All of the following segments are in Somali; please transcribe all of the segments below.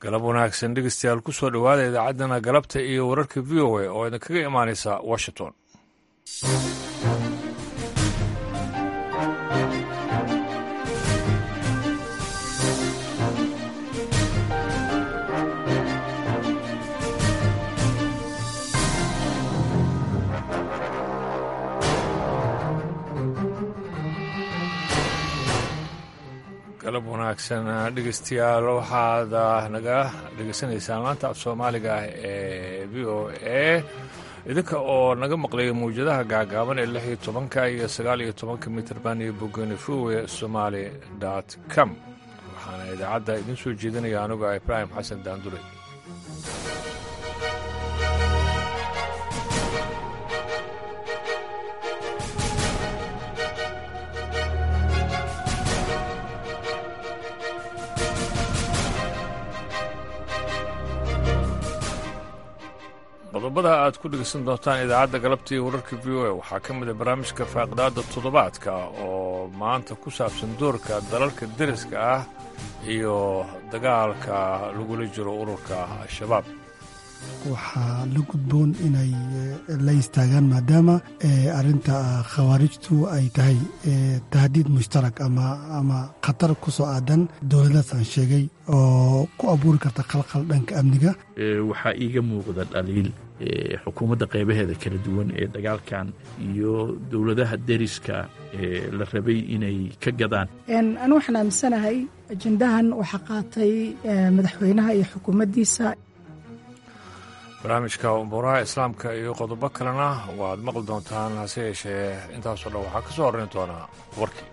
galab wanaagsan dhegeystayaal ku soo dhowaada idaacaddana galabta iyo wararka v o a oo idinkaga imaanaysa washington galab wanaagsan dhegeystayaal waxaad naga dhegeysanaysaan laanta af soomaaliga ah ee v o a idinka oo naga maqlaya mawjadaha gaagaaban ee lix iyo tobanka iyo sagaal iyo tobanka mitrban iyo bogani vowe somaali dot com waxaana idaacadda idin soo jeedinaya anigoo ibraahim xasan daandure qodobada aad ku dhegeysan doontaan idaacadda galabta iyo wararka v o a waxaa ka mid a barnaamijka faaqidaada toddobaadka oo maanta ku saabsan doorka dalalka deriska ah iyo dagaalka lagula jiro ururka al-shabaab waxaa la gudboon inay la istaagaan maadaama arinta khawaarijtu ay tahay tahdiid mushtarak ama khatar ku soo aadan dowladaas aan sheegay oo ku abuuri karta khalkhal dhanka amniga waxaa iiga muuqda dhaliil xukuumadda qaybaheeda kala duwan ee dagaalkan iyo dowladaha deriska ee la rabay inay ka gadaan anu waxaan aaminsanahay ajendahan waxaa qaatay madaxweynaha iyo xukuumaddiisa barnaamijka umuuraha islaamka iyo qodobo kalena waad maqli doontaan hase yeeshee intaasoo dhan waxaa ka soo horrayn doonaa warkii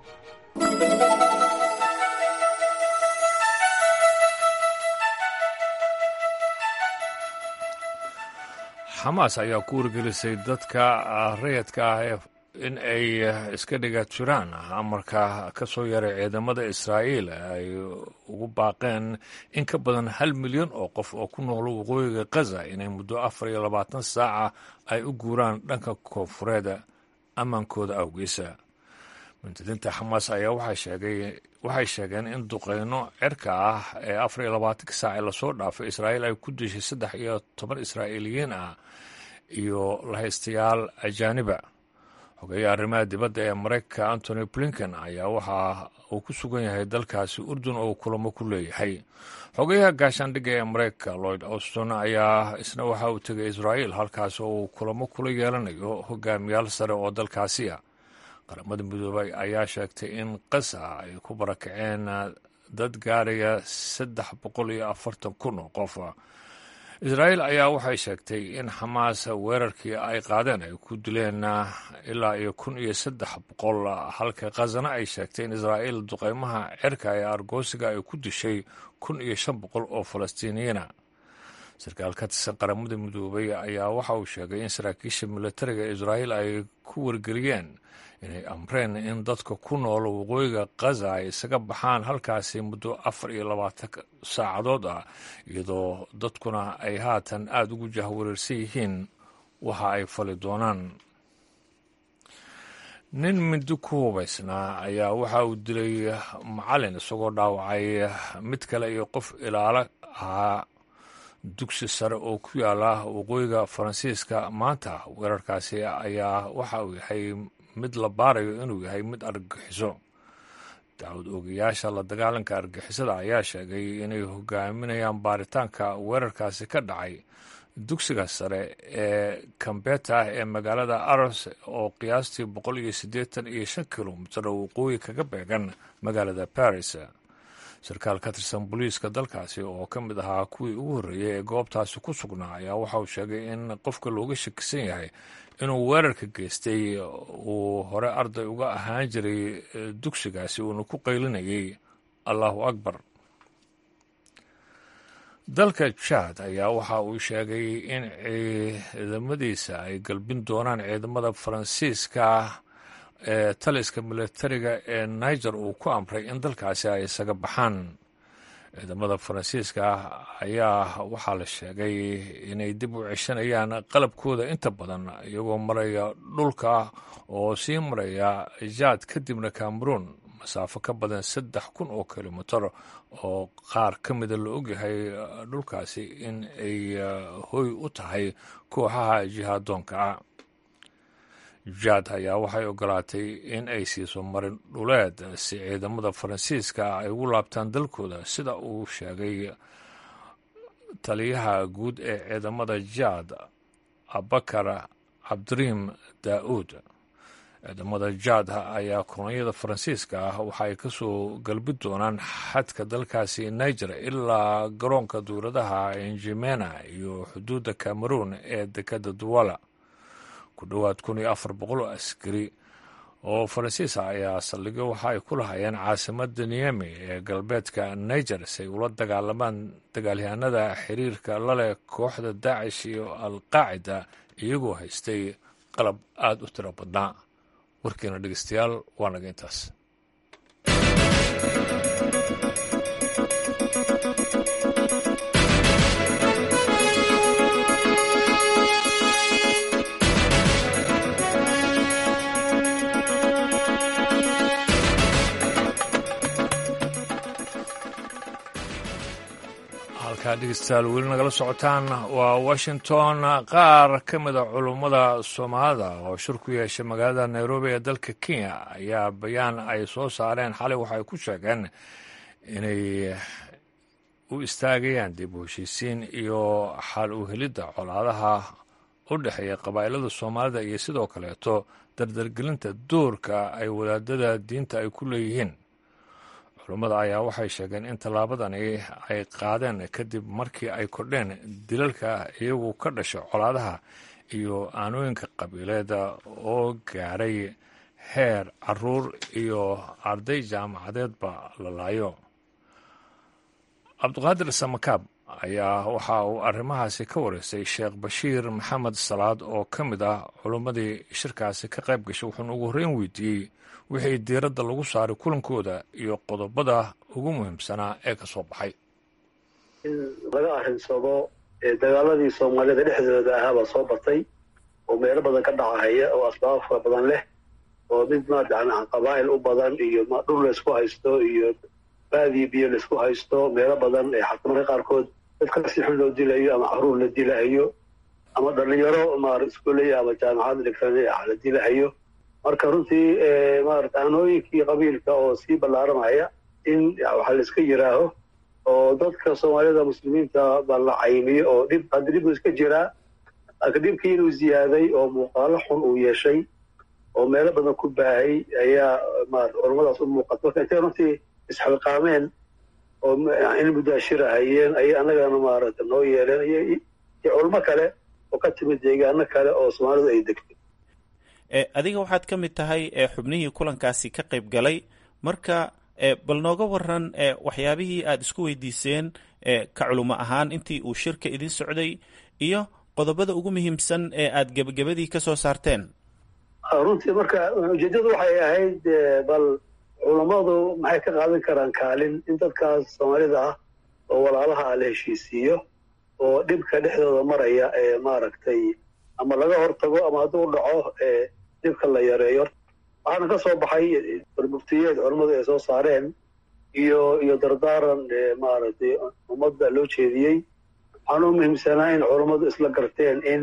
xamaas ayaa ku wargelisay dadka rayadka ah in ay iska dhiga jiraan amarka ka soo yaray ciidamada israa'iil ay ugu baaqeen in ka badan hal milyan oo qof oo ku nool waqooyiga khaza inay muddo afar iyo labaatan saaca ay u guuraan dhanka koonfureeda ammaankooda awgiisa muntadinta xamaas ayaa waxay sheegeen in duqeyno cirka ah ee afar iyo labaatanka saac ee lasoo dhaafay israa'iil ay ku dishay saddex iyo toban israa'iiliyiin ah iyo lahaystayaal ajaaniba xogeeya arrimaha dibadda ee maraykanka antony blinken ayaa waxa uu ku sugan yahay dalkaasi urdun oo kulamo ku leeyahay xogeyaha gaashaandhigga ee maraykanka lloyd auston ayaa isna waxa uu tegay israa'iil halkaas oo uu kulamo kula yeelanayo hogaamiyaal sare oo dalkaasiya qaramada midoobay ayaa sheegtay in qasa ay ku barakaceen dad gaaraya saddex boqol iyo afartan kun oo qof israa'iil ayaa waxay sheegtay in xamaas weerarkii ay qaadeen ay ku dileen ilaa iyo kun iyo saddex boqol halka khazana ay sheegtay in israa'iil duqeymaha cirka ee argoosiga ay ku dishay kun iyo shan boqol oo falastiiniyiina sarkaal ka tirsan qaramada midoobay ayaa waxa uu sheegay in saraakiisha militariga israa'iil ay ku wargeliyeen inay amreen in dadka ku nool waqooyiga khaza ay isaga baxaan halkaasi muddo afar iyo labaatan saacadood ah iyadoo dadkuna ay haatan aada ugu jahwareersan yihiin waxa ay fali doonaan nin mindi ku hubaysnaa ayaa waxa uu dilay macalin isagoo dhaawacay mid kale iyo qof ilaalo ahaa dugsi sare oo ku yaala waqooyiga faransiiska maanta weerarkaasi ayaa waxa uu yahay mid la baarayo inuu yahay mid argagixiso dacwad oogayaasha la dagaalanka argixisada ayaa sheegay inay hogaaminayaan baaritaanka weerarkaasi ka dhacay dugsiga sare ee kambeta ee magaalada aros oo qiyaastii boqol iyo siddeetan iyo shan kilomitir oo waqooyi kaga beegan magaalada baris sarkaal ka tirsan booliiska dalkaasi oo ka mid ahaa kuwii ugu horreeyey ee goobtaasi ku sugnaa ayaa waxa uu sheegay in qofka looga shakisan yahay inuu weerarka geystay uu hore arday uga ahaan jiray dugsigaasi uuna ku qaylinayay allahu akbar dalka jaad ayaa waxa uu sheegay in ciidamadiisa ay galbin doonaan ciidamada faransiiska ee taliska militariga ee niger uu ku amray in dalkaasi ay isaga baxaan ciidamada faransiiska ayaa waxaa la sheegay inay dib u ceshanayaan qalabkooda inta badan iyagoo maraya dhulka oo sii maraya jaad kadibna cameroon masaafo ka badan saddex kun oo kilomitar oo qaar ka mida la ogyahay dhulkaasi in ay hoy u tahay kooxaha jihaadoonka ah jaad ayaa waxay ogolaatay in ay siiso marin dhuleed si ciidamada faransiiska ay ugu laabtaan dalkooda sida uu sheegay taliyaha guud ee ciidamada jaad abakar cabdiriim daa'uud ciidamada jaad ayaa kolonyada faransiiska ah waxa ay ka soo galbi doonaan xadka dalkaasi niger ilaa garoonka duuradaha enjimena iyo xuduudda cameroon ee dekadda duwala ku dhowaad kun iyo afar boqol oo askari oo faransiis ah ayaa saldhigyo waxa ay ku lahayeen caasimada niyami ee galbeedka niger si ay ula dagaalamaan dagaalyahanada xiriirka laleh kooxda daacish iyo alqaacida iyagoo haystay qalab aada u tiro badnaa warkiina dhegeystayaal waa naga intaas halkaa dhegeystayaal weli nagala socotaan waa washington qaar ka mida culummada soomaalida oo shir ku yeeshay magaalada nairobi ee dalka kenya ayaa bayaan ay soo saareen xalay waxay ku sheegeen inay u istaagayaan dib u heshiisiin iyo xal u helidda colaadaha u dhexeeya qabaa'ilada soomaalida iyo sidoo kaleeto dardargelinta doorka ay wadaadada diinta ay ku leeyihiin culummada ayaa waxay sheegeen in tallaabadani ay qaadeen kadib markii ay kordheen dilalka iyagu ka dhasha colaadaha iyo aanooyinka qabiileeda oo gaadhay heer caruur iyo arday jaamacadeedba la laayo cabdiqaadir samakaab ayaa waxa uu arrimahaasi ka wareysay sheekh bashiir maxamed salaad oo ka mid ah culummadii shirkaasi ka qayb gashay wuxuuna ugu horreyn weydiiyey wixii diiradda lagu saaray kulankooda iyo qodobada ugu muhiimsanaa ee ka soo baxay in laga arrinsado dagaaladii soomaalida dhexdooda ahaabaa soo batay oo meelo badan ka dhacahaya oo asbaab fara badan leh oo mid maarata qabaa'il u badan iyo dhul laysku haysto iyo baadiyo biyo laysku haysto meelo badan ee xakumarka qaarkood dadka si xun loo dilayo ama caruur la dilahayo ama dhalinyaro maar iskuolaya ama jaamacad dhigtan la dilahayo marka runtii maarata aanooyinkii qabiilka oo sii ballaaramaya in waxa layska yiraaho oo dadka soomaalida muslimiinta baa la caymiyo oo dhib hadda dhib iska jiraa dhibkii inuu ziyaaday oo muuqaalo xun uu yeeshay oo meelo badan ku baahay ayaa maarata culummadaas u muuqata marka intay runtii isxilqaameen oo in mudaashirahayeen ayay annagana maarata noo yeeleen iyo culmo kale oo ka timid deegaano kale oo soomaalidu ay degtay adiga waxaad ka mid tahay xubnihii kulankaasi ka qayb galay marka bal nooga waran waxyaabihii aada isku weydiiseen ka culimo ahaan intii uu shirka idin socday iyo qodobada ugu muhiimsan ee aada gebagabadii ka soo saarteen runtii marka ujeeddadu waxay ahayd bal culammadu maxay ka qaadan karaan kaalin in dadkaas soomaalida ah oo walaalaha ah la heshiisiiyo oo dhibka dhexdooda maraya ee maaragtay ama laga hortago ama hadduu dhaco dhibka la yareeyo waxaana ka soo baxay muftiyeed culammadu ay soo saareen iyo iyo dardaaran maaragtay ummadda loo jeediyey waxaana u muhiimsanaa in culammadu isla garteen in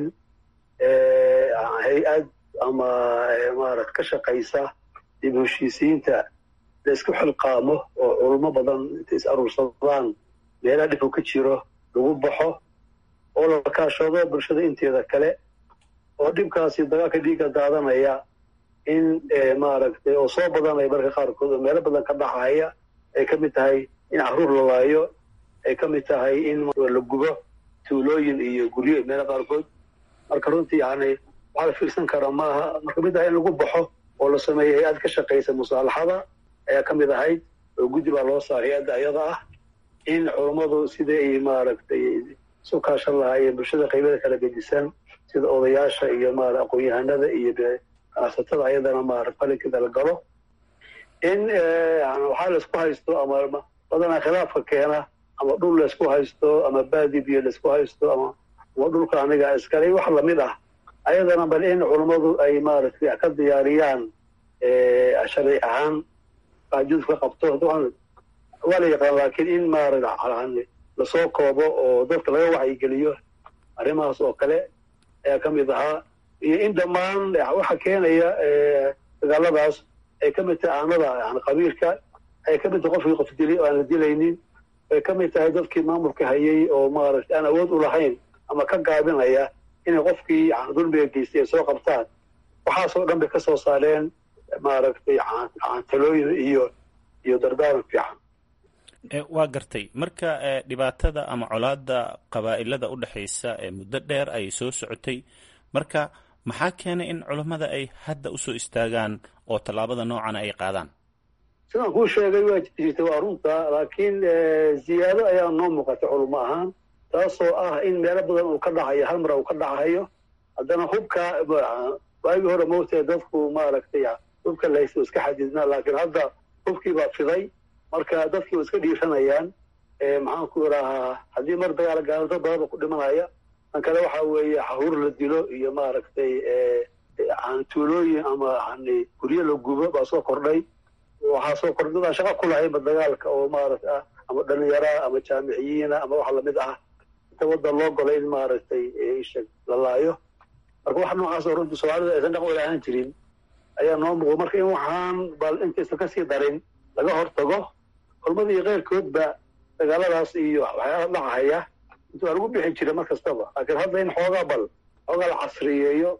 hay-ad ama maarata ka shaqaysa dib heshiisiinta la isku xilqaamo oo culamo badan intay is aruursadaan meelaha dhibku ka jiro lagu baxo oo la kaashado bulshada inteeda kale oo dhibkaasi dagaalka dhiigga daadanaya in maaragtay oo soo badanaya marka qaarkood oo meelo badan ka dhacaya ay ka mid tahay in caruur la laayo ay ka mid tahay in la gubo tuulooyin iyo guryo meelo qaarkood marka runtii yani waxaa la fiirsan karaa maaha marka mid ah in lagu baxo oo la sameeyo hay-ad ka shaqaysa musaalaxada ayaa ka mid ahayd oo guddi baa loo saa hay-adda ayada ah in culummadu sidai ay maaragtay isu kaashan lahaayeen bulshada qaybada kala gedisan sida odayaasha iyo maara aqoon-yahanada iyo ganacsatada ayadana maara falinkeeda la galo in waxaa laysku haysto ama badanaa khilaafka keena ama dhul laysku haysto ama baadi biyo laysku haysto ama ama dhulka aniga iskale wax lamid ah ayadana bal in culummadu ay maaragtay ka diyaariyaan sharci ahaan taxajuud ka qabto waa la yaqaan laakiin in maarata lasoo koobo oo dadka laga wacyigeliyo arrimahaas oo kale ayaa ka mid ahaa iyo in dhammaan waxa keenaya dagaaladaas ay ka mid tahay aanada yani qabiilka ay ka mid tahay qofkii qof dilay oo aan la dilaynin ay ka mid tahay dadkii maamulka hayay oo maaragtay aan awood u lahayn ama ka gaabinaya inay qofkii dulmiga geystay ay soo qabtaan waxaasoo dhan bay ka soo saareen maaragtay talooyin iyo iyo dardaaran fiican waa gartay marka dhibaatada ama colaada qabaa'ilada u dhexaysa ee muddo dheer ay soo socotay marka maxaa keenay in culammada ay hadda usoo istaagaan oo tallaabada noocan ay qaadaan sidaan kuu sheegay waa jirta waa runta laakiin ziyaado ayaa noo muuqata culummo ahaan taasoo ah in meelo badan uu ka dhacayo hal mar uu ka dhacayo haddana hubka waagii hore moogtae dadku maaragtay hubka lahaysta iska xadidnaa laakiin hadda hubkii baa fiday marka dadkii waa iska dhiiranayaan maxaan ku idhahaa haddii mar dagaal gaalo dad badanba ku dhimanaya tan kale waxa weeye xahuur la dilo iyo maaragtay tuulooyin ama guryo la gubo baa soo kordhay waxaa soo kordhay dadaan shaqa ku lahayba dagaalka oo maaragta ama dhalinyaraa ama jaamiciyiina ama wax lamid ah inta waddan loo golay in maaragtay isha la laayo marka wax noocaas oo runtii soomaalida aysan dhaqan wala ahaan jirin ayaa noo muuqda marka in waxaan bal intaysan kasii darin laga hortago culmada iyo keyrkoodba dagaaladaas iyo waxyaala dhacahaya inta waa lagu bixi jira mar kastaba laakiin hadda in xoogaa bal xoogaa la casriyeeyo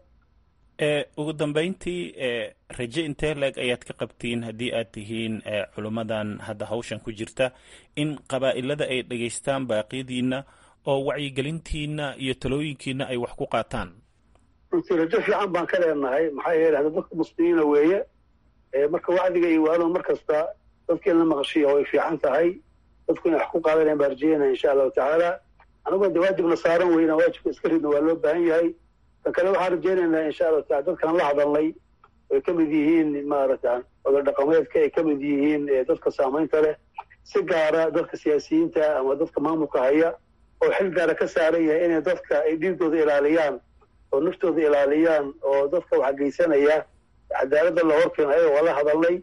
ugu dambeyntii raje intee leeg ayaad ka qabtiin haddii aad tihiin culummadan hadda hawshan ku jirta in qabaa'ilada ay dhegaystaan baaqyadiina oo wacyigelintiina iyo talooyinkiina ay wax ku qaataan runtii rajo fiican baan ka leenahay maxaa yeele hadda dadka muslimiina weeye marka wacdiga iyo waalo mar kasta dadkii la maqashiya way fiican tahay dadku inay wax ku qaadanayaan baan rajeynaya insha allahu tacaala anagoo de waajibna saaran weyna waajibka iska ridna waa loo baahan yahay tan kale waxaan rajeynaynaa insha allahu taala dadkaan la hadalnay ay ka mid yihiin maarata oda dhaqameedka ay ka mid yihiin dadka saamaynta leh si gaara dadka siyaasiyiinta ama dadka maamulka haya oo xil gaara ka saaran yahay inay dadka ay dhiigooda ilaaliyaan oo naftooda ilaaliyaan oo dadka wax geysanaya cadaaladda la horkeeno ayagoo waa la hadalnay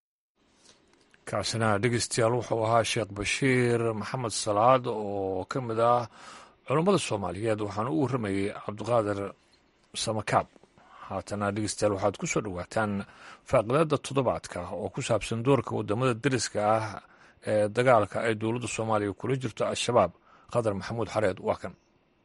kaasina dhegeystayaal wuxuu ahaa sheekh bashiir maxamed salaad oo ka mid ah culummada soomaaliyeed waxaana u warramayey cabdiqaadir samakaab haatana dhegeystayaal waxaad ku soo dhowaataan faaqidaada toddobaadka oo ku saabsan doorka waddamada deriska ah ee dagaalka ay dowladda soomaaliya kula jirto al-shabaab qadar maxamuud xareed waa kan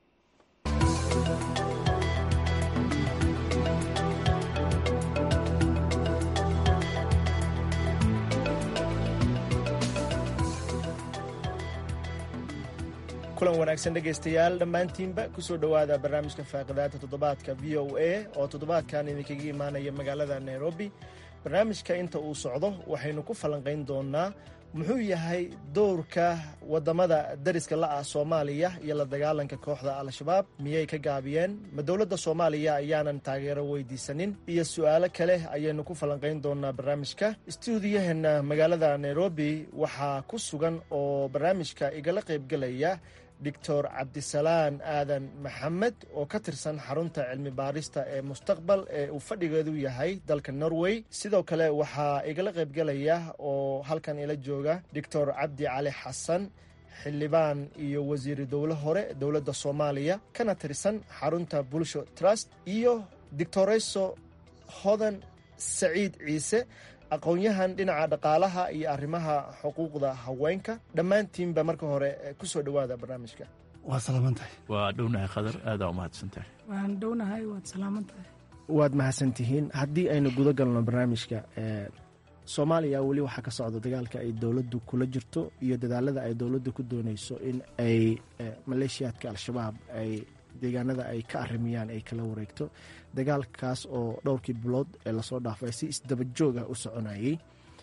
kulan wanaagsan dhegaystayaal dhammaantiinba kusoo dhowaada barnaamijka faaqidaada toddobaadka v o a oo toddobaadkan idinkaga imaanaya magaalada nairobi barnaamijka inta uu socdo waxaynu ku falanqayn doonaa muxuu yahay dowrka waddamada dariska la'ah soomaaliya iyo la dagaalanka kooxda al-shabaab miyay ka gaabiyeen ma dowladda soomaaliya ayaanan taageero weydiisanin iyo su'aalo kale ayaynu ku falanqayn doonaa barnaamijka istuudiyaheena magaalada nairobi waxaa ku sugan oo barnaamijka igala qaybgelaya doctor cabdisalaan aadan maxamed oo ka tirsan xarunta cilmi baarista ee mustaqbal ee uu fadhigeedu yahay dalka norway sidoo kale waxaa igala qaybgelaya oo halkan ila jooga doctor cabdi cali xasan xildhibaan iyo wasiiri dowlo hore dowladda soomaaliya kana tirsan xarunta bulsho trust iyo doctoreso hodan saciid ciise aqoon-yahan dhinaca dhaqaalaha iyo arrimaha xuquuqda haweenka dhammaantiinba marka hore kusoo dhowaada barnaamijka waa salaaman tahay waa dhownahay khadar aadaa u mahadsan tahay waan dhownahay waad salaaman tahay waad mahadsantihiin haddii aynu guda galno barnaamijka soomaaliya weli waxaa ka socda dagaalka ay dowladdu kula jirto iyo dadaalada ay dowladdu ku dooneyso in ay maleeshiyaadka al-shabaab ay deegaanada ay ka arimiyaan ay kala wareegto dagaalkaas oo dhowrkii bilood ee lasoo dhaafay si isdaba jooga u soconayey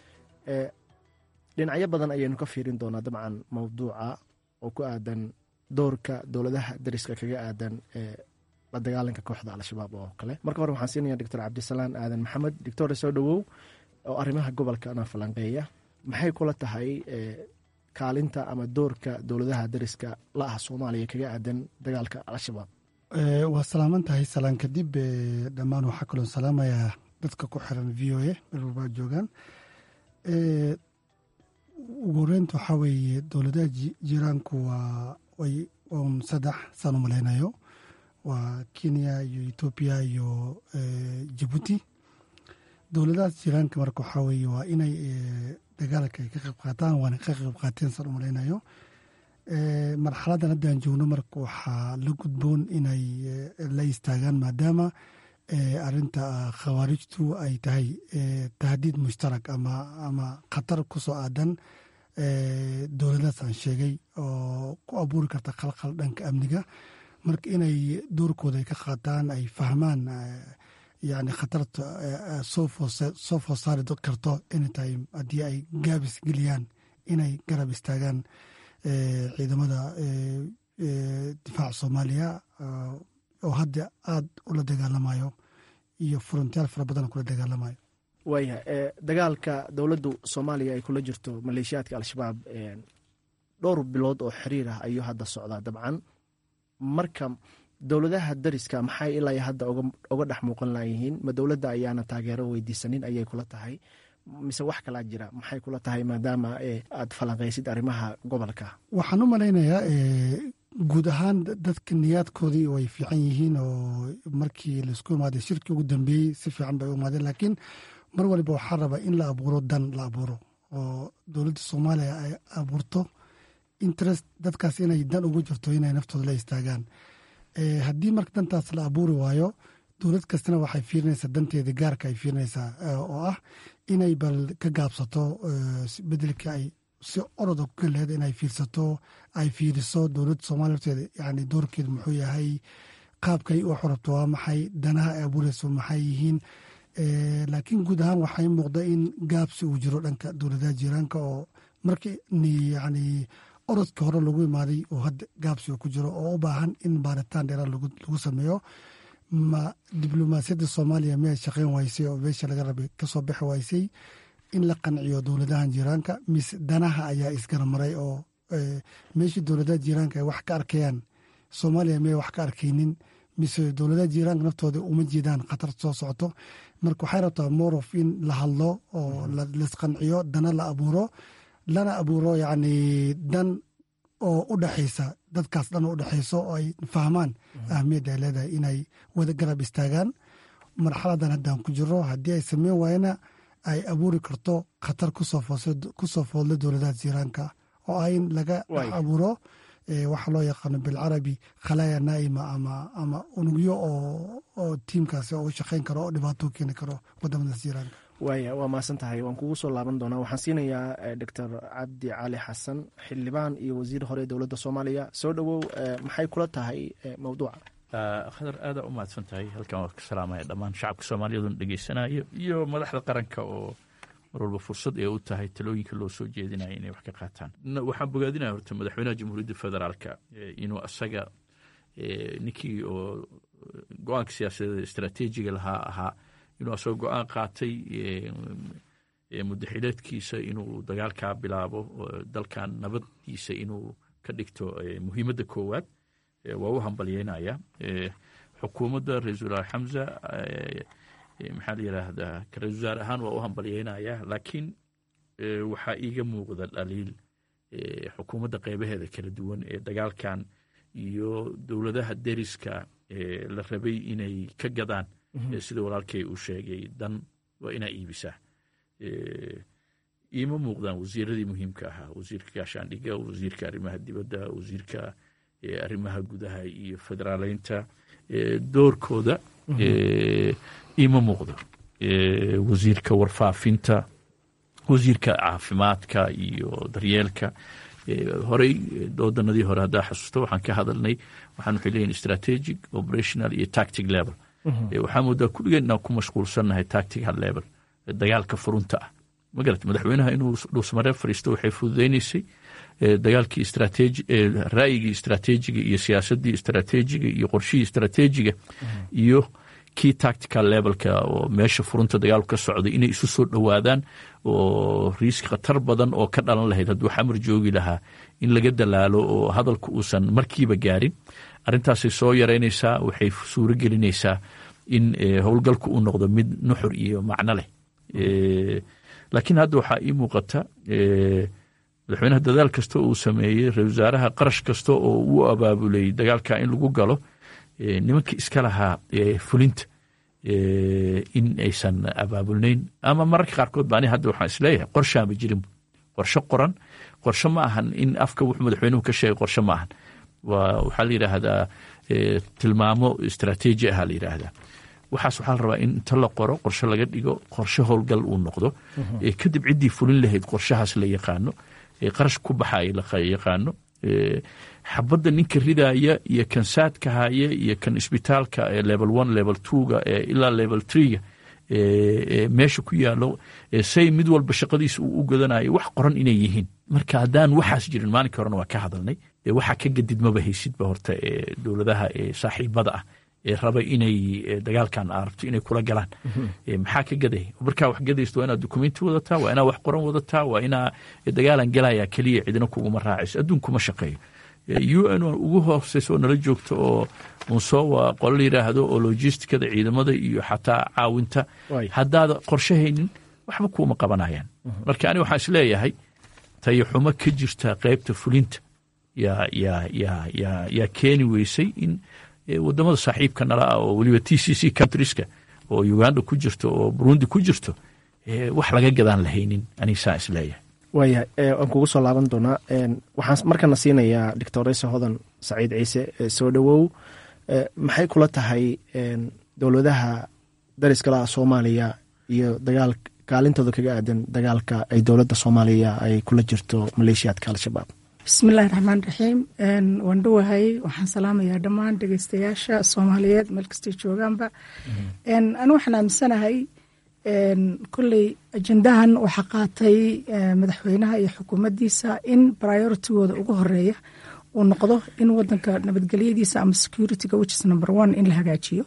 dhinacyo badan ayaynu ka fiirin doonaa dabcan mowduuca oo ku aadan doorka dowladaha dariska kaga aadan la dagaalanka kooxda al-shabaab oo kale marka hore waxaan siinaya doctor cabdisalaan aadan maxamed doctor soo dhowow oo arrimaha gobolkana falanqeeya maxay kula tahay kaalinta ama doorka dowladaha dariska la ah soomaaliya kaga aadan dagaalka al-shabaab waa salaaman tahay salaan kadib dhammaan waxaa kaloo salaamayaa dadka ku xiran v o a meel walbaa joogaan ugu horeynta waxaa weeye dowladaha jiraanku waa way un saddex saan u malaynayo waa kenya iyo etoobiya iyo jabuuti dowladahaas jiraanka marka waxaa weeye waa inay dagaalka ay ka qayb qaataan waana ka qayb qaateen saan u malaynayo marxaladdan haddaan joogno marka waxaa la gudboon inay la istaagaan maadaama arinta khawaarijtu ay tahay tahdiid mushtarak ama ama khatar ku soo aadan dowladaas aan sheegay oo ku abuuri karta khalkhal dhanka amniga marka inay doorkooda ay ka qaataan ay fahmaan yani khatarta soo foosaari karto anytime haddii ay gaabis geliyaan inay garab istaagaan ciidamada difaaca soomaaliya oo hadda aada ula dagaalamayo iyo furuntayaal fara badan kula dagaalamayo waaya dagaalka dowladdu soomaaliya ay kula jirto maleeshiyaadka al-shabaab dhowr bilood oo xiriir ah ayuu hadda socdaa dabcan marka dowladaha dariska maxay ilaa hadda oga dhex muuqan layihiin ma dowladda ayaana taageero weydiisanin ayay kula tahay mise wax kalaa jira maxay kula tahay maadaama aad falanqaysid arrimaha gobolka waxaan u malaynayaa guud ahaan dadka niyaadkoodii way fiican yihiin oo markii laisku imaaday shirkii ugu dambeeyey si fiican bay u imaadeen laakiin mar waliba waxaa rabaa in la abuuro dan la abuuro oo dowladda soomaaliya ay abuurto interest dadkaas inay dan ugu jirto inay naftooda la istaagaan haddii marka dantaas la abuuri waayo dowlad kastana waxay fiirinaysaa danteeda gaarka ay fiirinaysaa oo ah inay bal ka gaabsato bedelka ay si oroda ku galeeda inay fiirsato ay fiiriso dowladda soomaaliya horteeda yani doorkeeda muxuu yahay qaabkay u xorabto waa maxay danaha ay abuureyso maxay yihiin laakiin guud ahaan waxay muuqda in gaabsi uu jiro dhanka dowladaha jiiraanka oo markii yani orodkii hore lagu imaaday oo hadda gaabsi uu ku jiro oo u baahan in baaritaan dheera lagu sameeyo ma diblomaasiyadda soomaaliya miyay shaqeyn waysay oo meesha laga rabay kasoo bixi waysay in la qanciyo dowladahan jiiraanka mise danaha ayaa isgaramaray oo meeshii dowladaha jiiraanka ay wax ka arkayaan soomaaliya miyay wax ka arkaynin mise dowladaha jiiraanka naftooda uma jeedaan khatar soo socoto marka waxay rabtaa morof in la hadlo oo laisqanciyo dana la abuuro lana abuuro yacni dan oo u dhexaysa dadkaas dhan u dhexayso oo ay fahmaan ahmiyadda ay leedahay inay wada garab istaagaan marxaladan haddaan ku jiro haddii ay sameyn waayana ay abuuri karto khatar kusoo foodla dowladaha jiiraanka oo ah in laga dhex abuuro waxaa loo yaqaano bilcarabi khalaaya naa'ima ama ama unugyo oo tiimkaasi oo u shaqeyn karo oo dhibaato keeni karo wadamadaas jiiraanka waaya waa mahadsan tahay waan kugu soo laaban doonaa waxaan siinayaa doctor cabdi cali xasan xildhibaan iyo wasiir hore dowladda soomaaliya soo dhowow maxay kula tahay mowduuca khadar aada u mahadsan tahay halkan waa ka salaamaya dhammaan shacabka soomaaliyaduna dhegeysanayo iyo madaxda qaranka oo mar walba fursad ee u tahay talooyinka loo soo jeedinaya inay wax ka qaataan waxaan bogaadinaya horta madaxweynaha jamhuuriyadda federaalka inuu asaga ninkii oo go-aanka siyaasadeed istaraatiijiga lahaa ahaa inuu asagoo go-aan qaatay mudaxileedkiisa inuu dagaalkaa bilaabo dalkan nabaddiisa inuu ka dhigto muhiimadda koowaad waa u hambalyeynaya xukuumadda ra-iisul wasaar xamza maxaa la yidhaahdaa ra-isul wasaar ahaan waa u hambalyeynaya laakiin waxaa iiga muuqda dhaliil xukuumadda qeybaheeda kala duwan ee dagaalkan iyo dowladaha deriska la rabay inay ka gadaan sida walaalkay uu sheegay dan waa inaa iibisaa iima muuqdaan wasiiradii muhiimka ahaa wasiirka gaashaandhiga wasiirka arrimaha dibadda wasiirka arrimaha gudaha iyo federaaleynta doorkooda iima muuqdo wasiirka warfaafinta wasiirka caafimaadka iyo daryeelka horey wadanadii hore haddaa xasuusto waxaan ka hadalnay waxaan waxay leeyihin strategic operational iyo tactic level waxaa moodaa kulligeen inaan ku mashquulsannahay tactical level dagaalka furunta ah magarat madaxweynaha inuu dhuusmaree fadhiisto waxay fududeyneysay dagaalkii istrateji ra'yigii istrateejiga iyo siyaasaddii istrateejiga iyo qorshihii istrateejiga iyo kii tactical levelka oo meesha furunta dagaalku ka socday inay isu soo dhowaadaan oo riisk khatar badan oo ka dhalan lahayd hadduu xamar joogi lahaa in laga dalaalo oo hadalku uusan markiiba gaarin arrintaasay soo yaraynaysaa waxay suuro gelinaysaa in howlgalku uu noqdo mid nuxur iyo macno leh laakiin hadda waxaa ii muuqata madaxweynaha dadaal kasta uu sameeyey ra-isul wasaaraha qarash kasta oo uu abaabulay dagaalka in lagu galo nimanka iska lahaa fulinta in aysan abaabulnayn ama mararka qaarkood ba ani hadda waxaan isleeyahay qorshaama jirin qorshe qoran qorshe ma ahan in afka wuxuu madaxweynuhu ka sheegay qorshe ma ahan waxaa la yidhaahdaa tilmaamo istaraatiiji aha la yidhaahdaa waxaas waxaa la rabaa in inta la qoro qorshe laga dhigo qorshe howlgal uu noqdo kadib ciddii fulin lahayd qorshahaas la yaqaano qarash ku baxaya la yaqaano xabadda ninka ridaaya iyo kan saadka haya iyo kan isbitaalka level one level twoga ilaa level threega meesha ku yaalo say mid walba shaqadiisa uu u godanayo wax qoran inay yihiin marka haddaan waxaas jirin maalinka horena waa ka hadalnay waxaa ka gadid maba haysidba horta dowladaha saaxiibada ah ee raba inay dagaalkan arabto inay kula galaan maxaa ka gaday markaa wax gadaysto waa inaad dukumenti wadataa waa inaa wax qoran wadataa waa inaa dagaalan galaya keliya cidina kuguma raacayso adduunkuma shaqeeyo u n ugu hooseysa oo nala joogto oo unsowa qolo la yidhaahdo oo logistikada ciidamada iyo xataa caawinta haddaada qorshe haynin waxba kuuma qabanayaan marka ani waxaan isleeyahay tayaxumo ka jirta qeybta fulinta yaa keeni weysay in wadamada saaxiibka nala ah oo weliba t c c countrieska oo uganda ku jirto oo burundi ku jirto wax laga gadaan lahaynin aniga saa isleeyahay waaya waan kugu soo laaban doonaa waxaan markana siinayaa doctoresa hodan saciid ciise soo dhowow maxay kula tahay dowladaha dariskalaha soomaaliya iyo dagaal kaalintooda kaga aadan dagaalka ay dowladda soomaaliya ay kula jirto maleeshiyaadka al-shabaab bismillahi raxmaan raxiim waan dhowahay waxaan salaamayaa dhammaan dhegeystayaasha soomaaliyeed meel kastay joogaanba anu waxaan aaminsanahay kolley ajendahan waxaa qaatay madaxweynaha iyo xukuumaddiisa in prioritigooda ugu horeeya uu noqdo in wadanka nabadgelyadiisa ama securityga whichis number one in la hagaajiyo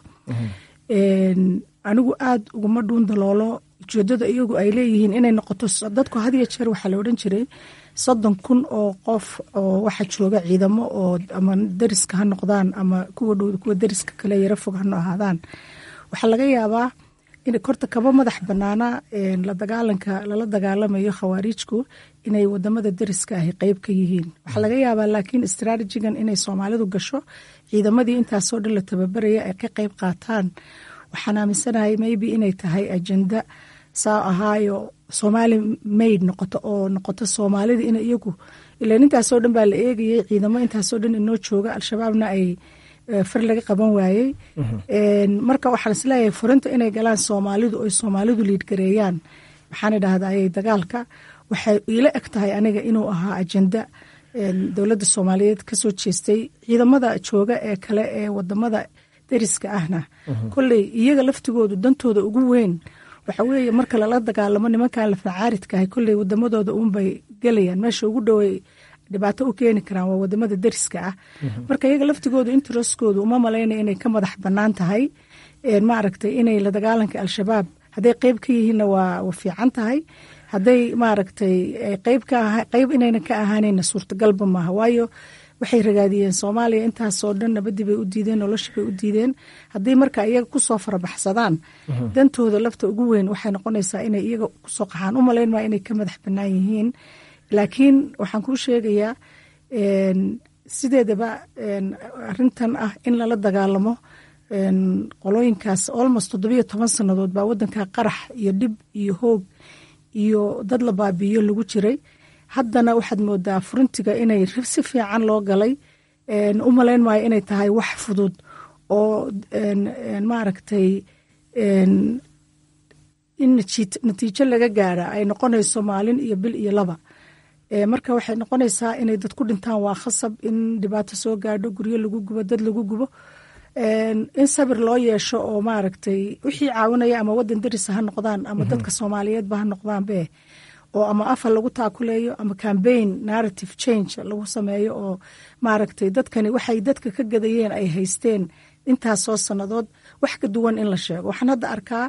anigu aada uguma dhuun daloolo ujeedada iyagu ay leeyihiin inay noqoto dadku hadiyo jeer waxaa la odhan jiray soddon kun oo qof oo waxaa jooga ciidamo oo ama dariska ha noqdaan ama kuwa dhow kuwa dariska kale yaro fog hano ahaadaan waxaa laga yaabaa in korta kaba madax banaana la dagaalanka lala dagaalamayo khawaariijku inay wadamada dariska ahi qeyb ka yihiin waxaa laga yaabaa laakiin istraatijigan inay soomaalidu gasho ciidamadii intaasoo dhan la tababaraya ay ka qeyb qaataan waxaan aaminsanahay maybe inay tahay ajenda saa ahaayo soomaali mayd noqoto oo noqoto soomaalida in iyagu ilan intaasoo dhan baa la eegayay ciidamo intaasoo dhan inoo jooga al-shabaabna ay far laga qaban waayey marka waxaan isleeyahay furinta inay galaan soomaalidu oy soomaalidu liidgareeyaan maxaan idhahday dagaalka waxay iila eg tahay aniga inuu ahaa ajenda dowladda soomaaliyeed kasoo jeestay ciidamada jooga ee kale ee wadamada dariska ahna kolley iyaga laftigoodu dantooda ugu weyn waxa weeye marka lala dagaalamo nimankan lafacaaridkaah kolley wadamadooda uunbay gelayaan meesha ugu dhowey dhibaato u keeni karaan waa wadamada dariska ah marka iyaga laftigoodu intereskoodu uma malaynaya inay ka madax banaan tahay maaragtay inay la dagaalanka al-shabaab hadday qeyb ka yihiinna waa fiican tahay hadday maaragtay qeyb inayna ka ahaanayna suurtagalba maaha waayo waxay ragaadiyeen soomaaliya intaasoo dhan nabadii bay u diideen noloshii bay u diideen haddii marka iyaga kusoo farabaxsadaan dantooda lafta ugu weyn waxay noqonaysaa inay iyaga kusoo qaxaan u malayn maa inay ka madax banaan yihiin laakiin waxaan kuu sheegayaa sideedaba arintan ah in lala dagaalamo qolooyinkaas almost toddobiyo toban sannadood baa wadanka qarax iyo dhib iyo hoog iyo dad la baabiiyo lagu jiray haddana waxaad moodaa furintiga inay si fiican loo galay u malayn maayo inay tahay wax fudud oo maaragtay in natiijo laga gaara ay noqonayso maalin iyo bil iyo laba marka waxay noqonaysaa inay dad ku dhintaan waa khasab in dhibaato soo gaadho guryo lagu gubo dad lagu gubo in sabir loo yeesho oo maaragtay wixii caawinaya ama wadan darisa ha noqdaan ama dadka soomaaliyeedba ha noqdaanbe oo ama afar lagu taakuleeyo ama cambaign narrative change lagu sameeyo oo maaragtay dadkani waxay dadka ka gadayeen ay haysteen intaasoo sannadood wax ka duwan in la sheego waxaan hadda arkaa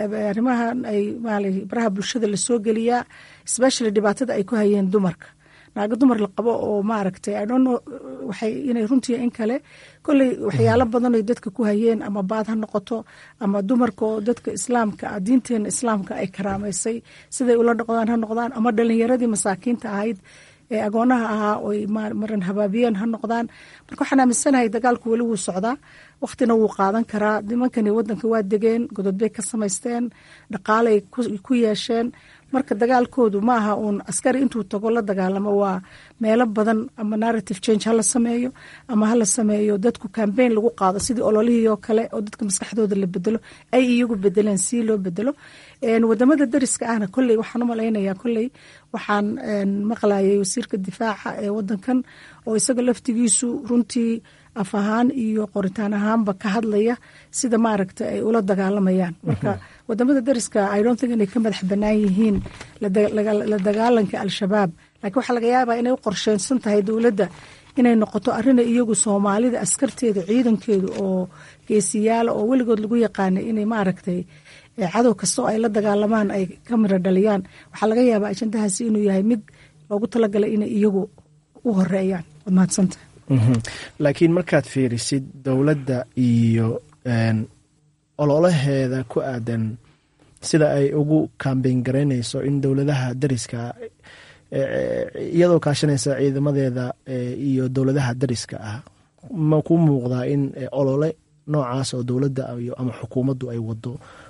arrimahan ay baraha bulshada lasoo geliyaa especially dhibaatada ay ku hayeen dumarka naago dumar la qabo oo maaragtay i don't know waxay inay runtii in kale kolley waxyaalo badan oy dadka ku hayeen ama baad ha noqoto ama dumarka oo dadka islaamka ah diinteena islaamka ay karaamaysay siday ula dhaqdaan ha noqdaan ama dhalinyaradii masaakiinta ahayd ee agoonaha ahaa oy maran habaabiyeen ha noqdaan marka waxaan aaminsanahay dagaalku weli wuu socdaa wakhtina wuu qaadan karaa nimankani wadanka waa degeen godod bay ka samaysteen dhaqaalay ku yeesheen marka dagaalkoodu ma aha uun askari intuu tago la dagaalamo waa meelo badan ama narrative change hala sameeyo ama hala sameeyo dadku cambaign lagu qaado sidii ololihii oo kale oo dadka maskaxdooda la bedelo ay iyagu bedeleen si loo bedelo wadamada dariska ahna kolley waxaan u malaynayaa kolley waxaan maqlayay wasiirka difaaca ee wadankan oo isaga laftigiisu runtii af ahaan iyo qoritaan ahaanba ka hadlaya sida maaragta ay ula dagaalamayaan marka wadamada dariska i don't think inay ka madax banaan yihiin la dagaalanka al-shabaab laakiin waxaa laga yaabaa inay u qorsheynsan tahay dowladda inay noqoto arina iyagu soomaalida askarteeda ciidankeedu oo geesiyaala oo weligood lagu yaqaanay inay maaragtay cadow kastoo ay la dagaalamaan ay ka miro dhaliyaan waxaa laga yaabaa ajandahaasi inuu yahay mid loogu talagalay inay iyagu u horeeyaan waad mahadsanta laakiin markaad fiirisid dowladda iyo ololaheeda ku aadan sida ay ugu kambeyn garaynayso in dowladaha dariska iyadoo kaashanaysa ciidamadeeda iyo dowladaha dariska ah ma ku muuqdaa in olole noocaas oo dowladda ama xukuumaddu ay wado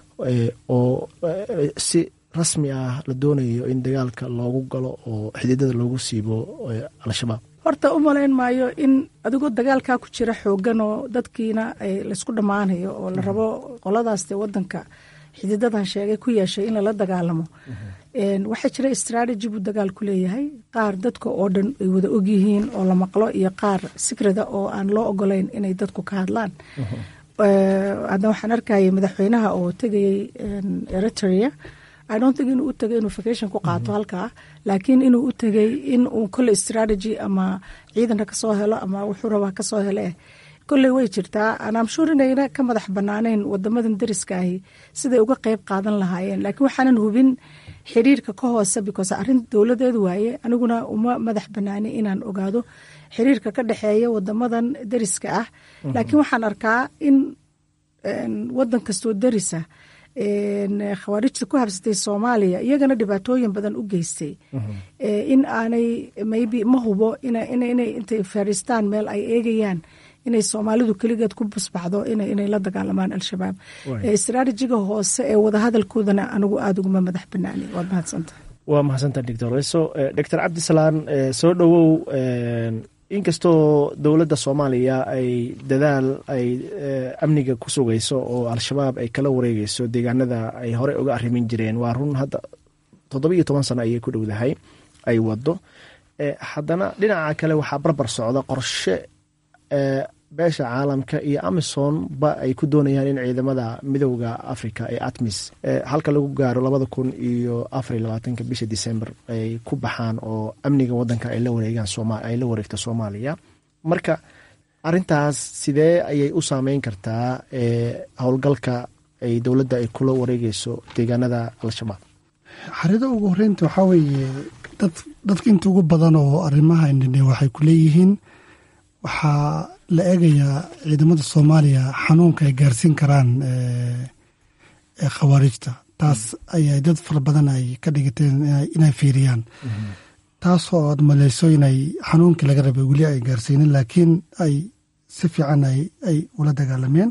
oo si rasmi ah la doonayo in dagaalka loogu galo oo xididada loogu siibo al-shabaab horta u malayn maayo in adigoo dagaalkaa ku jira xoogan oo dadkiina laysku dhammaanayo oo la rabo qoladaas dee wadanka xididadan sheegay ku yeeshay in lala dagaalamo waxaa jira strategy buu dagaal ku leeyahay qaar dadka oo dhan ay wada ogyihiin oo la maqlo iyo qaar sikrada oo aan loo ogolayn inay dadku ka hadlaan hadda waxaan arkayay madaxweynaha oo tegayay eritrea i don't think inuu u tegay inuu vacation ku qaato halkaa laakiin inuu u tegay in uu kolle strategy ama ciidanka kasoo helo ama wuxuu rabaa kasoo hele eh kolley way jirtaa anaamshuur inayna ka madax banaanayn wadamadan dariskaahi siday uga qeyb qaadan lahaayeen laakiin waxaanan hubin xiriirka ka hoose because arrin dowladeed waaye aniguna uma madax banaani inaan ogaado xiriirka ka dhexeeya wadamadan dariska ah laakiin waxaan arkaa in wadan kastoo darisa khawaarijta ku habsatay soomaaliya iyagana dhibaatooyin badan u geystay in aanay maybe ma hubo inay intay fariistaan meel ay eegayaan inay soomaalidu keligeed ku busbaxdo inay la dagaalamaan al-shabaab istraatijiga hoose ee wadahadalkoodana anigu aada uguma madax banaani waad mahadsanta waa mahadsanta doctor reso doctor cabdisalaan soo dhowow inkastoo dowladda soomaaliya ay dadaal ay amniga ku sugayso oo al-shabaab ay kala wareegeyso deegaanada ay horey uga arrimin jireen waa run hadda toddoba iyo toban sano ayay ku dhowdahay ay wado haddana dhinaca kale waxaa barbar socda qorshe beesha caalamka iyo amison ba ay ku doonayaan in ciidamada midowda africa ee atmis halka lagu gaaro labada kun iyo afar iyo labaatanka bisha december ay ku baxaan oo amniga wadanka ay la wareegaan ay la wareegto soomaaliya marka arintaas sidee ayay u saameyn kartaa howlgalka ay dowladda ay kula wareegeyso deegaanada al-shabaab xarida ugu horeynta waxaa weeye dadka inta ugu badan oo arrimaha indhindhe waxay ku leeyihiin waxaa la eegayaa ciidamada soomaaliya xanuunka ay gaarsiin karaan khawaarijta taas ayay dad fara badan ay ka dhigateen inay fiiriyaan taasoo aad maleyso inay xanuunkii laga rabay weli ay gaarsiinin laakiin ay si fiican ay ula dagaalameen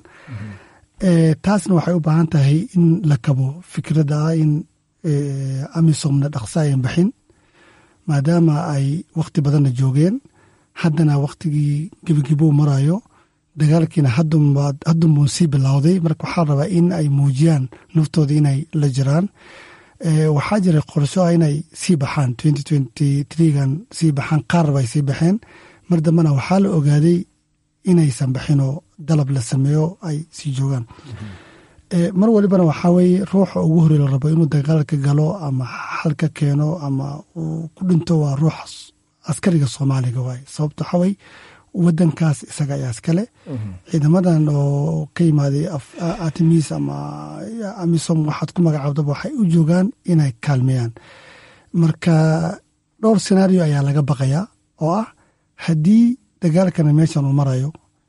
taasna waxay u baahan tahay in la kabo fikradda ah in amisomna dhaqso ayan baxin maadaama ay wakhti badanna joogeen haddana wakhtigii gebagebo marayo dagaalkiina haddunbuu sii bilowday marka waxaa rabaa in ay muujiyaan naftooda inay la jiraan waxaa jira qorsho ah inay sii baxaan gan sii baxaan qaarba ay sii baxeen mar dambena waxaa la ogaaday inaysan baxinoo dalab la sameeyo ay sii joogaan mar walibana waxaa weye ruuxa ugu horey la rabo inuu dagaalka galo ama xalka keeno ama uu ku dhinto waa ruux askariga soomaaliga waay sababto waxaa wey wadankaas isaga ayaa iskale ciidamadan oo ka yimaaday artemis ama amisom waxaad ku magacaabdaba waxay u joogaan inay kaalmeeyaan marka dhowr senario ayaa laga baqayaa oo ah haddii dagaalkana meeshan uu marayo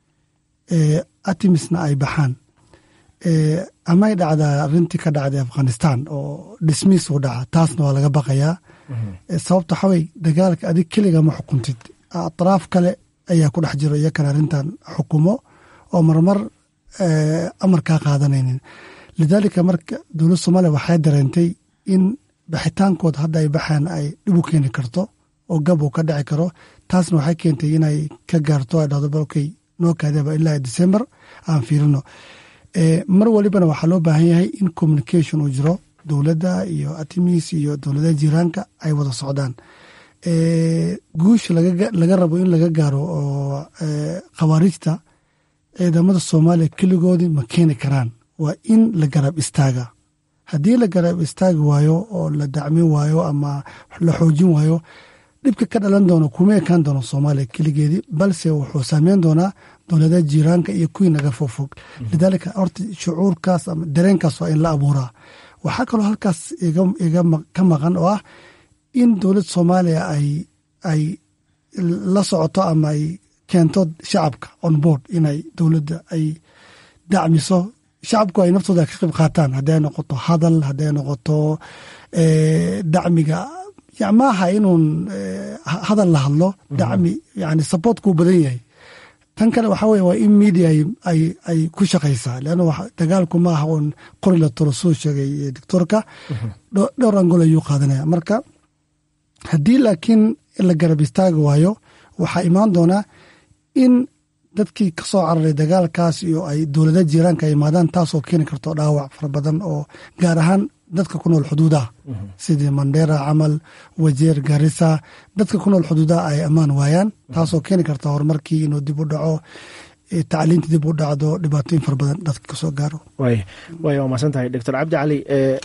atimisna ay baxaan amay dhacdaa arintii ka dhacday afghanistan oo dismiis uu dhaca taasna waa laga baqayaa sababta waxawey dagaalka adig keliga ma xukuntid atraaf kale ayaa ku dhex jiro iyakana arrintan xukumo oo marmar amar kaa qaadanaynin lidaalika marka dowlad soomaaliya waxay dareentay in baxitaankood hadda ay baxaan ay dhib u keeni karto oo gab uu ka dhici karo taasna waxay keentay inay ka gaarto ay dhahdo balokey noo kaadaba ilaa december aan fiirino mar walibana waxaa loo baahan yahay in communication uu jiro dowladda iyo atimis iyo dowladaha jiiraanka ay wada socdaan guusha laga rabo in laga gaaro oo khawaarijta ciidamada soomaaliya keligoodii ma keeni karaan waa in la garab istaaga haddii la garab istaagi waayo oo la dacmin waayo ama la xoojin waayo dhibka ka dhalan doono kuma ekaan doono soomaaliya keligeedii balse wuxuu saameyn doonaa dowladaha jiiraanka iyo kuwii naga fogfog lidaalika horta shucuurkaas ama dareenkaas waa in la abuuraa waxaa kaloo halkaas iga ka maqan oo ah in dowlad soomaaliya ay ay la socoto ama ay keento shacabka on board inay dowladda ay dacmiso shacabku ay naftooda ka qayb qaataan hadday noqoto hadal hadday noqoto dacmiga maaha inuun hadal la hadlo dacmi yani supportkuu badan yahay tan kale waxaa weye waa in media ay ku shaqaysaa leanna dagaalku ma aha uun qori la tolo soo sheegay doctoorka dhowr angol ayuu qaadanaya marka haddii laakiin la garab istaagi waayo waxaa imaan doonaa in dadkii ka soo cararay dagaalkaas iyo ay dowlada jiiraanka ay imaadaan taasoo keeni karto dhaawac fara badan oo gaar ahaan dadka ku nool xuduudaha sidii mandera camal wajeer garisa dadka ku nool xuduudaha ay ammaan waayaan taasoo keeni karta horumarkii inuu dib u dhaco tacliinta dib u dhacdo dhibaatooyin fara badan dadka kasoo gaaro way way waa mahadsan tahay doctor cabdi cali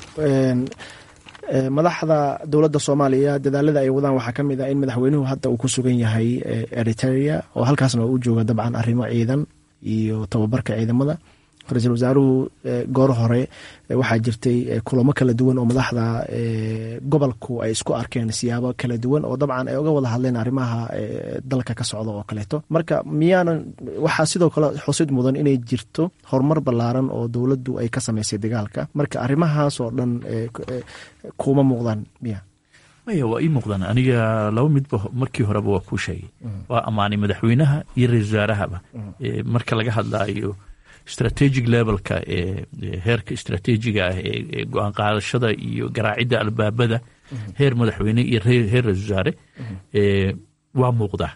madaxda dowladda soomaaliya dadaalada ay wadaan waxaa ka mid ah in madaxweynuhu hadda uu ku sugan yahay eriteria oo halkaasna u jooga dabcan arrimo ciidan iyo tababarka ciidamada ra-iisul wasaaruhu goor hore waxaa jirtay kulamo kala duwan oo madaxda gobolku ay isku arkeen siyaabo kala duwan oo dabcan ay uga wada hadleen arrimaha dalka ka socda oo kaleeto marka miyaanan waxaa sidoo kale xusid mudan inay jirto horumar ballaaran oo dowladdu ay ka samaysay dagaalka marka arrimahaas oo dhan kuma muuqdaan miya maya waa ii muuqdaan aniga laba midba markii horeba waa kuu sheegay waa ammaanay madaxweynaha iyo ra-isul wasaarahaba marka laga hadlaayo strategic levelka ee heerka istrateejiga ah ee go-aan qaadashada iyo garaacidda albaabada heer madaxweyne iyo heer ra-isul wasaare waa muuqdaa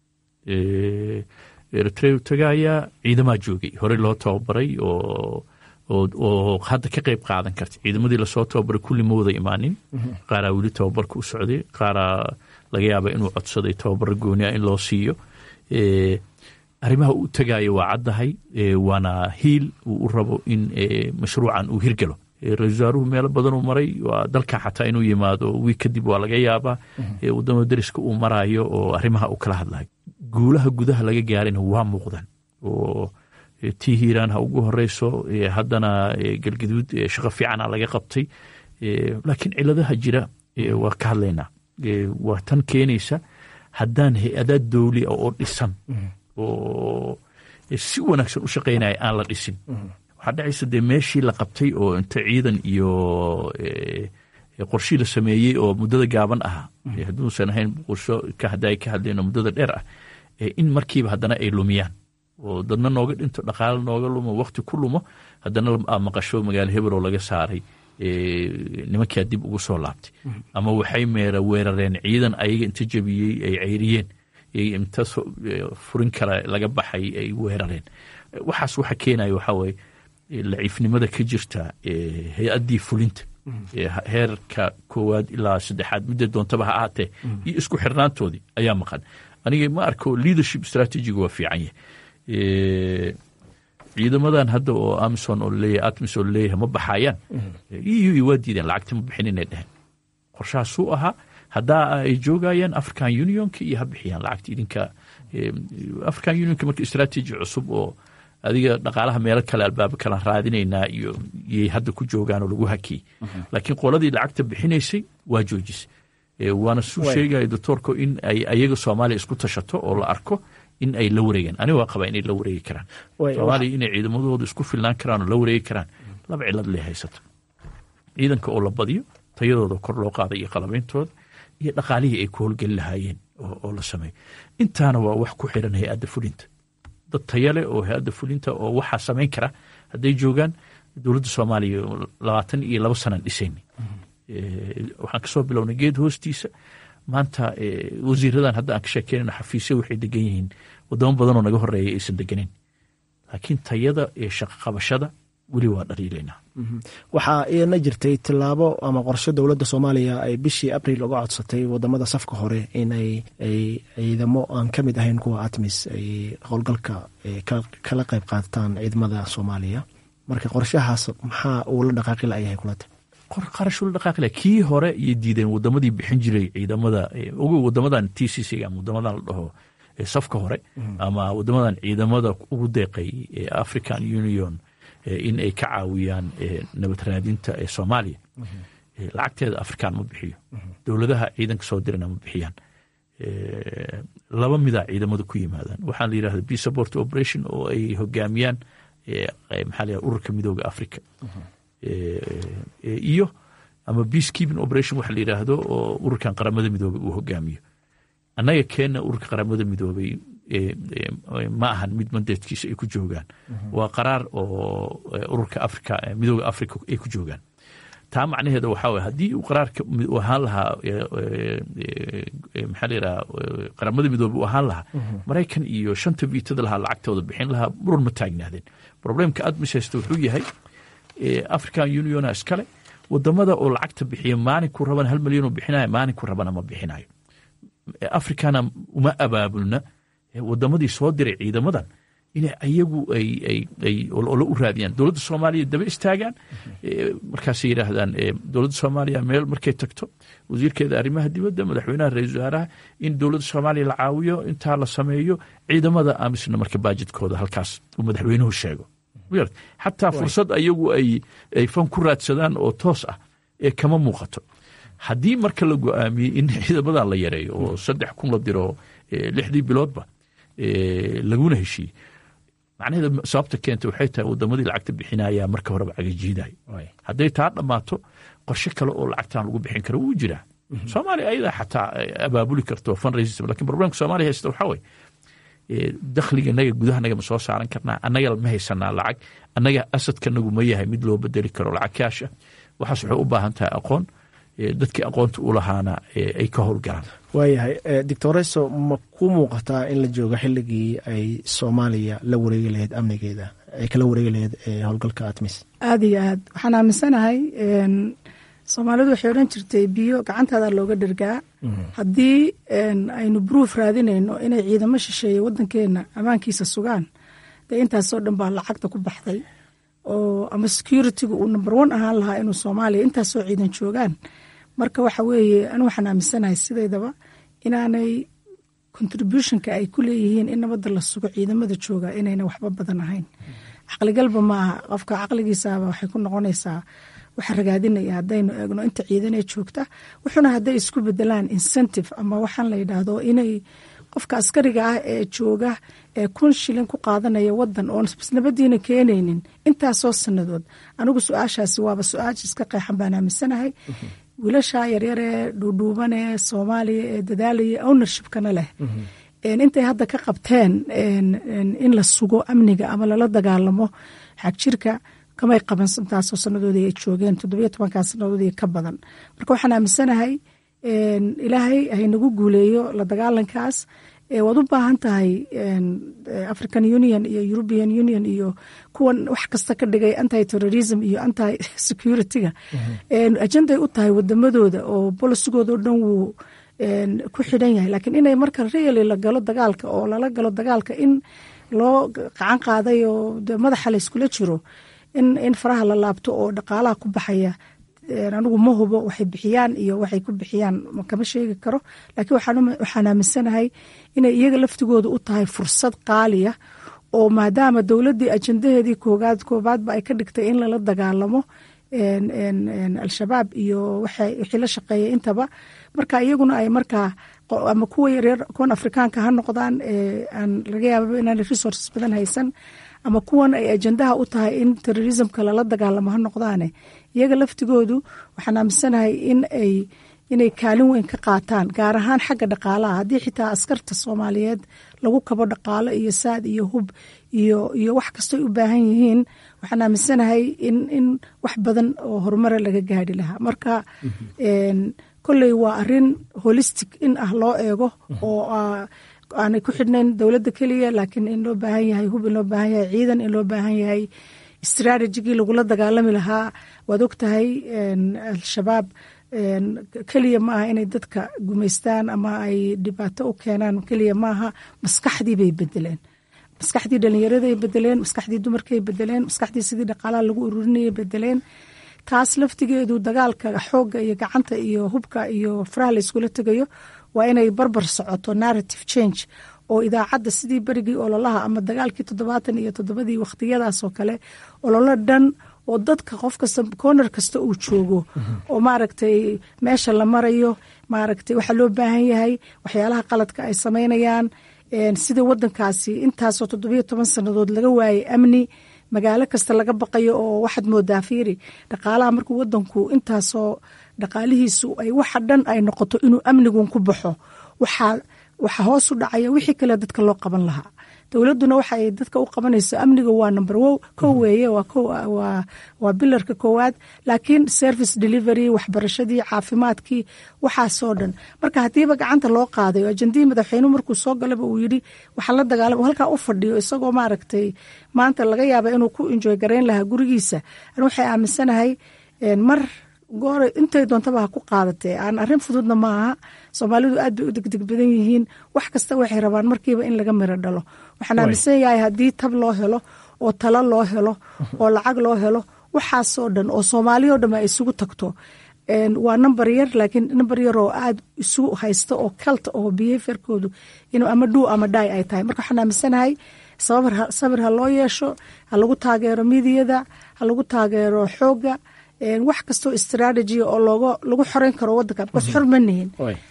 eritrea tagaaya ciidamaa joogay horey loo tababaray oo oo hadda ka qeyb qaadan karta ciidamadii lasoo tababaray kulli ma wada imaanin qaaraa weli tababarka u socday qaaraa laga yaaba inuu codsaday tababaro gooniya in loo siiyo arrimaha u tagaayo waa caddahay waana hiil uu u rabo in mashruucan uu hirgalo ra-isul wasaaruhu meelo badanuu maray waa dalka xataa inuu yimaado wiig kadib waa laga yaabaa wadamada deriska uu maraayo oo arrimaha uu kala hadlayo guulaha gudaha laga gaarayna waa muuqdan oo tii hiiraan ha ugu horeyso haddana galgaduud shaqo fiicana laga qabtay laakiin ciladaha jira waa ka hadlaynaa waa tan keenaysa haddaan hay-adaa dowli oo dhisan oo si wanaagsan u shaqaynaya aan la dhisin waxaa dhacaysa dee meeshii la qabtay oo inta ciidan iyo qorshii la sameeyey oo muddada gaaban ahaa hadduusan ahayn qorsho hadda ka hadlayno muddada dheer ah in markiiba haddana ay lumiyaan oo dadna nooga dhinto dhaqaale nooga lumo wakti ku lumo haddana maqasho magaalo hebeloo laga saaray nimankaa dib ugu soo laabtay ama waxay meera weerareen ciidan ayaga inta jebiyey ay ceyriyeen inta furin kale laga baxay ay weerareen waxaas waxa keenaya waxaa weye laciifnimada ka jirta hay-addii fulinta heerka koowaad ilaa saddexaad midda doontaba ha ahaatee iyo isku xirnaantoodii ayaa maqan aniga ma arko leadership strategiga waa fiican yahay ciidamadan hadda oo amison oo leeyahay atmis oo leeyahay ma baxayaan eu waa diideen lacagta ma bixin inay dheheen qorshahaasuu ahaa haddaa ay joogayaan african unionka iyo ha bixiyaan lacagta idinka african unionka marka strategy cusub oo adiga dhaqaalaha meelo kale albaabo kala raadinaynaa iyo iyay hadda ku joogaan oo lagu hakiyey laakiin qoladii lacagta bixinaysay waa joojisay waana suu sheegaya doctoorku in ay ayaga soomaaliya isku tashato oo la arko in ay la wareegaan aniga waa qabaa inay la wareegi karaan soomaaliya inay ciidamadooda isku filnaan karaan oo la wareegi karaan laba cilad lee haysato ciidanka oo la badiyo tayadooda kor loo qaaday iyo qalabeyntooda iyo dhaqaalihii ay ku howlgeli lahaayeen oo la sameeyo intaana waa wax ku xiran hay-adda fulinta dad tayale oo hay-adda fulinta oo waxaa samayn kara hadday joogaan dowladda soomaaliya labaatan iyo labo sanaan dhisayna waxaan kasoo bilownay geed hoostiisa maanta wasiiradan hadda aan ka sheekeynayno xafiisya waxay degan yihiin wadamo badanoo naga horeeya aysan deganeyn laakiin tayada iyo shaqo qabashada weli waa dhaliilaynaa waxaa iyana jirtay tilaabo ama qorshe dowladda soomaaliya ay bishii abril uga codsatay wadamada safka hore in ay ay ciidamo aan ka mid ahayn kuwa atmis ay howlgalka kala qayb qaataan ciidamada soomaaliya marka qorshahaas maxaa uu la dhaqaaqi layahay kulata qarashuu la dhaqaaqila kii hore iyo diideen wadamadii bixin jiray ciidamada ugu wadamadan t c c ama wadamadan la dhaho safka hore ama wadamadan ciidamada ugu deeqay african union in ay ka caawiyaan nabad raadinta ee soomaaliya lacagteeda afrikaan ma bixiyo dowladaha ciidanka soo dirana ma bixiyaan laba midaa ciidamada ku yimaadaan waxaa la yidhahda b support operation oo ay hogaamiyaan maxaa la ururka midooda africa iyo ama peace keeping operation waxa la yidhaahdo oo ururkan qaramada midoobay uu hogaamiyo annaga keenna ururka qaramada midoobay ma ahan mid mandeedkiisa ay ku joogaan waa qaraar oo ururka africa midooda africa ay ku joogaan taa macnaheeda waxaa waye haddii uu qaraarka u ahaan lahaa maxaa la yidhaha qaramada midoobe u ahaan lahaa maraykan iyo shanta viitada lahaa lacagtooda bixin lahaa muran ma taagnaadeen problemka admis haysta wuxuu yahay african uniona iskale wadamada oo lacagta bixiya maalinku rabana hal milyan oo bixinayo maalinku rabana ma bixinayo africana uma abaabulna wadamadii soo diray ciidamadan in ayagu ay olo u raadiyaan dowladda soomaaliya daba istaagaan markaasay yidhaahdaan dowladda soomaaliya meel markay tagto wasiirkeeda arrimaha dibadda madaxweynaha ra-isul wasaaraha in dowladda soomaaliya la caawiyo intaa la sameeyo ciidamada amisna marka baajidkooda halkaas uu madaxweynuhu sheego xataa fursad ayagu ay fan ku raadsadaan oo toos ah ee kama muuqato haddii marka la go-aamiyey in ciidamadan la yareeyo oo saddex kun la diro lixdii biloodba laguna heshiiyey macnaheeda sababta keenta waxay tahay wadamadii lacagta bixinaya marka horeba cagajiiday hadday taa dhammaato qorshe kale oo lacagtan lagu bixin karo wuu jiraa soomaaliya ayadaa xataa abaabuli karto fundraising lakin problemka soomaaliya haysta waxaa weye dakhliga naga gudahanaga ma soo saaran karnaa annaga ma haysanaa lacag annaga asadkanagu ma yahay mid loo bedeli karo lacag kaasha waxaas waxay u baahan tahay aqoon dadkii aqoonta u lahaana ay ka howlgalaan waayahay doctoreso ma ku muuqataa in la joogo xilligii ay soomaaliya la wareegi lahayd amnigeeda ay kala wareegi lahayd howlgalka atmis aada iyo aad waxaan aaminsanahay soomaalidu waxay odhan jirtay biyo gacantaada looga dhergaa haddii aynu bruuf raadinayno inay ciidamo shisheeye wadankeena ammaankiisa sugaan dee intaasoo dhan baa lacagta ku baxday oo ama security-ga uu number one ahaan lahaa inuu soomaaliya intaasoo ciidan joogaan marka waxa weeye anu waxaan aaminsanahay sideydaba inaanay contributionka ay ku leeyihiin in nabadda la sugo ciidamada jooga inayna waxba badan ahayn caqligalba ma aha qofka caqligiisaaba waxay ku noqonaysaa waxa ragaadinaya haddaynu eegno inta ciidanee joogta wuxuuna hadday isku bedelaan incentive ama waxaan la yidhaahdo inay qofka askariga ah ee jooga ee kun shilin ku qaadanaya wadan oon nabadiina keenaynin intaasoo sanadood anigu su-aashaasi waaba su-aasha iska qeexan baan aaminsanahay wiilashaa yaryaree dhuudhuubanee soomaaliya ee dadaalaya ownershipkana leh intay hadda ka qabteen in la sugo amniga ama lala dagaalamo xagjirka kamay qaban intaasoo sanadoodii ay joogeen toddobiyo tobankaa sanadoodii ka badan marka waxaan aaminsanahay ilaahay haynagu guuleeyo la dagaalankaas waad u baahan tahay african union iyo european union iyo kuwan wax kasta ka dhigay anti terrorism iyo anti security-ga ajenday u tahay wadamadooda oo bolisigooda o dhan wuu ku xidhan yahay lakiin inay marka reali la galo dagaalka oo lala galo dagaalka in loo qacan qaaday oo madaxa la yskula jiro in faraha la laabto oo dhaqaalaha ku baxaya anigu ma hubo waxay bixiyaan iyo waxay ku bixiyaan kama sheegi karo laakiin waxaan aaminsanahay inay iyaga laftigooda u tahay fursad qaaliya oo maadaama dowladdii ajendaheedii koogaad koobaadba ay ka dhigtay in lala dagaalamo al-shabaab iyo wixii la shaqeeya intaba marka iyaguna ay markaa ama kuwa yaryar kuwan afrikaanka ha noqdaan aan laga yaababa inaan resources badan haysan ama kuwan ay ajendaha u tahay in terrorismka lala dagaalamo ha noqdaane iyaga laftigoodu waxaan aaminsanahay in ay inay kaalin weyn ka qaataan gaar ahaan xagga dhaqaalaha haddii xitaa askarta soomaaliyeed lagu kabo dhaqaalo iyo saad iyo hub iyo iyo wax kastoy u baahan yihiin waxaan aaminsanahay in in wax badan oo horumara laga gaari lahaa marka kolley waa arin holistic in ah loo eego oo aanay ku xidhnayn dowladda keliya laakiin in loo baahan yahay hub in loo baahan yahay ciidan in loo baahan yahay strategigii lagula dagaalami lahaa waad og tahay al-shabaab keliya maaha inay dadka gumaystaan ama ay dhibaato u keenaan keliya maaha maskaxdii bay bedeleen maskaxdii dhalinyaraday bedeleen maskaxdii dumarkay bedeleen maskaxdii sidii dhaqaalaha lagu ururinayay bedeleen taas laftigeedu dagaalka xoogga iyo gacanta iyo hubka iyo faraha la iskula tegayo waa inay barbar socoto narrative change oo idaacadda sidii berigii ololaha ama dagaalkii toddobaatan iyo toddobadii wakhtiyadaasoo kale ololo dhan oo dadka qof kasta corner kasta uu joogo oo maaragtay meesha la marayo maaragtay waxaa loo baahan yahay waxyaalaha qaladka ay samaynayaan sida wadankaasi intaasoo toddobiyo toban sannadood laga waayay amni magaalo kasta laga baqayo oo waxaad moodaa fiiri dhaqaalaha markuu wadanku intaasoo dhaqaalihiisu ay waxa dhan ay noqoto inuu amnigun ku baxo waxaa waxa hoos u dhacaya wixii kale dadka loo qaban lahaa dowladduna waxa ay dadka u qabanayso amniga waa number wo kow weeye waa bilarka koowaad laakiin service delivery waxbarashadii caafimaadkii waxaasoo dhan marka haddiiba gacanta loo qaadayo ajendihii madaxweynuhu markuu soo galaba uu yidhi waxaa la dagaalama halkaa u fadhiyo isagoo maaragtay maanta laga yaaba inuu ku enjoy garayn lahaa gurigiisa an waxay aaminsanahay mar goora intay doontaba ha ku qaadatee aan arrin fududna maaha soomaalidu aad bay u degdeg badan yihiin wax kasta waxay rabaan markiiba in laga miro dhalo waxaan aaminsan yahay haddii tab loo helo oo talo loo helo oo lacag loo helo waxaasoo dhan oo soomaaliyao dhan ay isugu tagto waa number yar laakiin number yar oo aad isu haysta oo kalta oo behaviorkoodu inuu ama dhuu ama dhaay ay tahay marka waxaan aaminsanahay sabir ha loo yeesho ha lagu taageero midiyada ha lagu taageero xoogga wax kastoo strategy oo looga lagu xoreyn karo wadanka bas xor ma nihin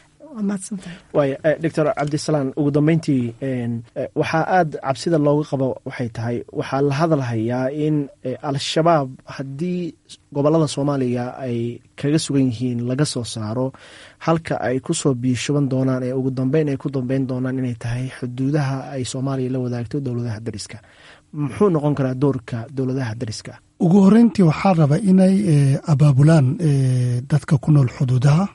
waaya doctor cabdisalaan ugu dambeyntii waxaa aada cabsida looga qabo waxay tahay waxaa la hadalhayaa in al-shabaab haddii gobolada soomaaliya ay kaga sugan yihiin laga soo saaro halka ay kusoo biishuban doonaan ee ugu dambeyn ay ku dambeyn doonaan inay tahay xuduudaha ay soomaaliya la wadaagto dowladaha dariska muxuu noqon karaa doorka dowladaha dariska ugu horeyntii waxaa raba inay abaabulaan dadka ku nool xuduudaha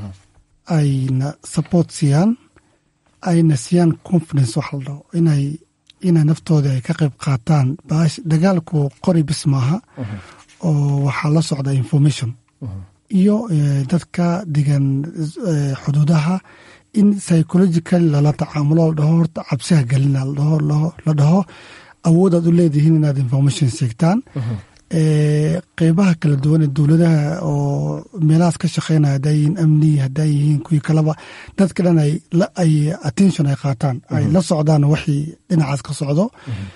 ayna support siiyaan ayna siiyaan confidence waxa la dhaho inay inay naftooda ay ka qayb qaataan baash dagaalku qori bis maaha oo waxaa la socda information iyo dadka degan xuduudaha in psychological lala tacaamulo la dhaho horta cabsiha gelina la dhaho awoodaad u leedihiin inaad information sheegtaan qeybaha kala duwan ee dowladaha oo meelahaas ka shaqeynaya haddaa yihiin amni haddaa yihiin kuwii kaleba dadka dhan ay attention ay qaataan ay la socdaan waxii dhinacaas ka socdo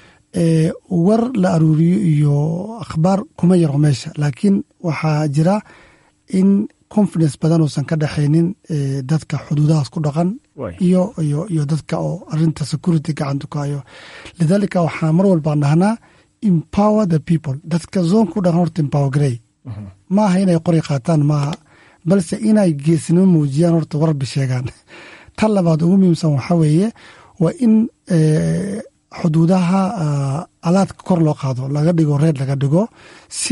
war la aruuriyo iyo akhbaar kuma yaro meesha laakiin waxaa jira in confidence badan uusan ka dhexaynin dadka xuduudahaas ku dhaqan iyo iyo dadka oo arinta security gacanta ku hayo lidaalika waxaa mar walbaan dhahnaa empower the people dadka zoonka u dhaqan horta empower garey maaha inay qori qaataan maaha balse inay geesnimo muujiyaan horta warbi sheegaan tan labaad ugu muhiimsan waxaa weeye waa in xuduudaha alaadka kor loo qaado laga dhigo reer laga dhigo si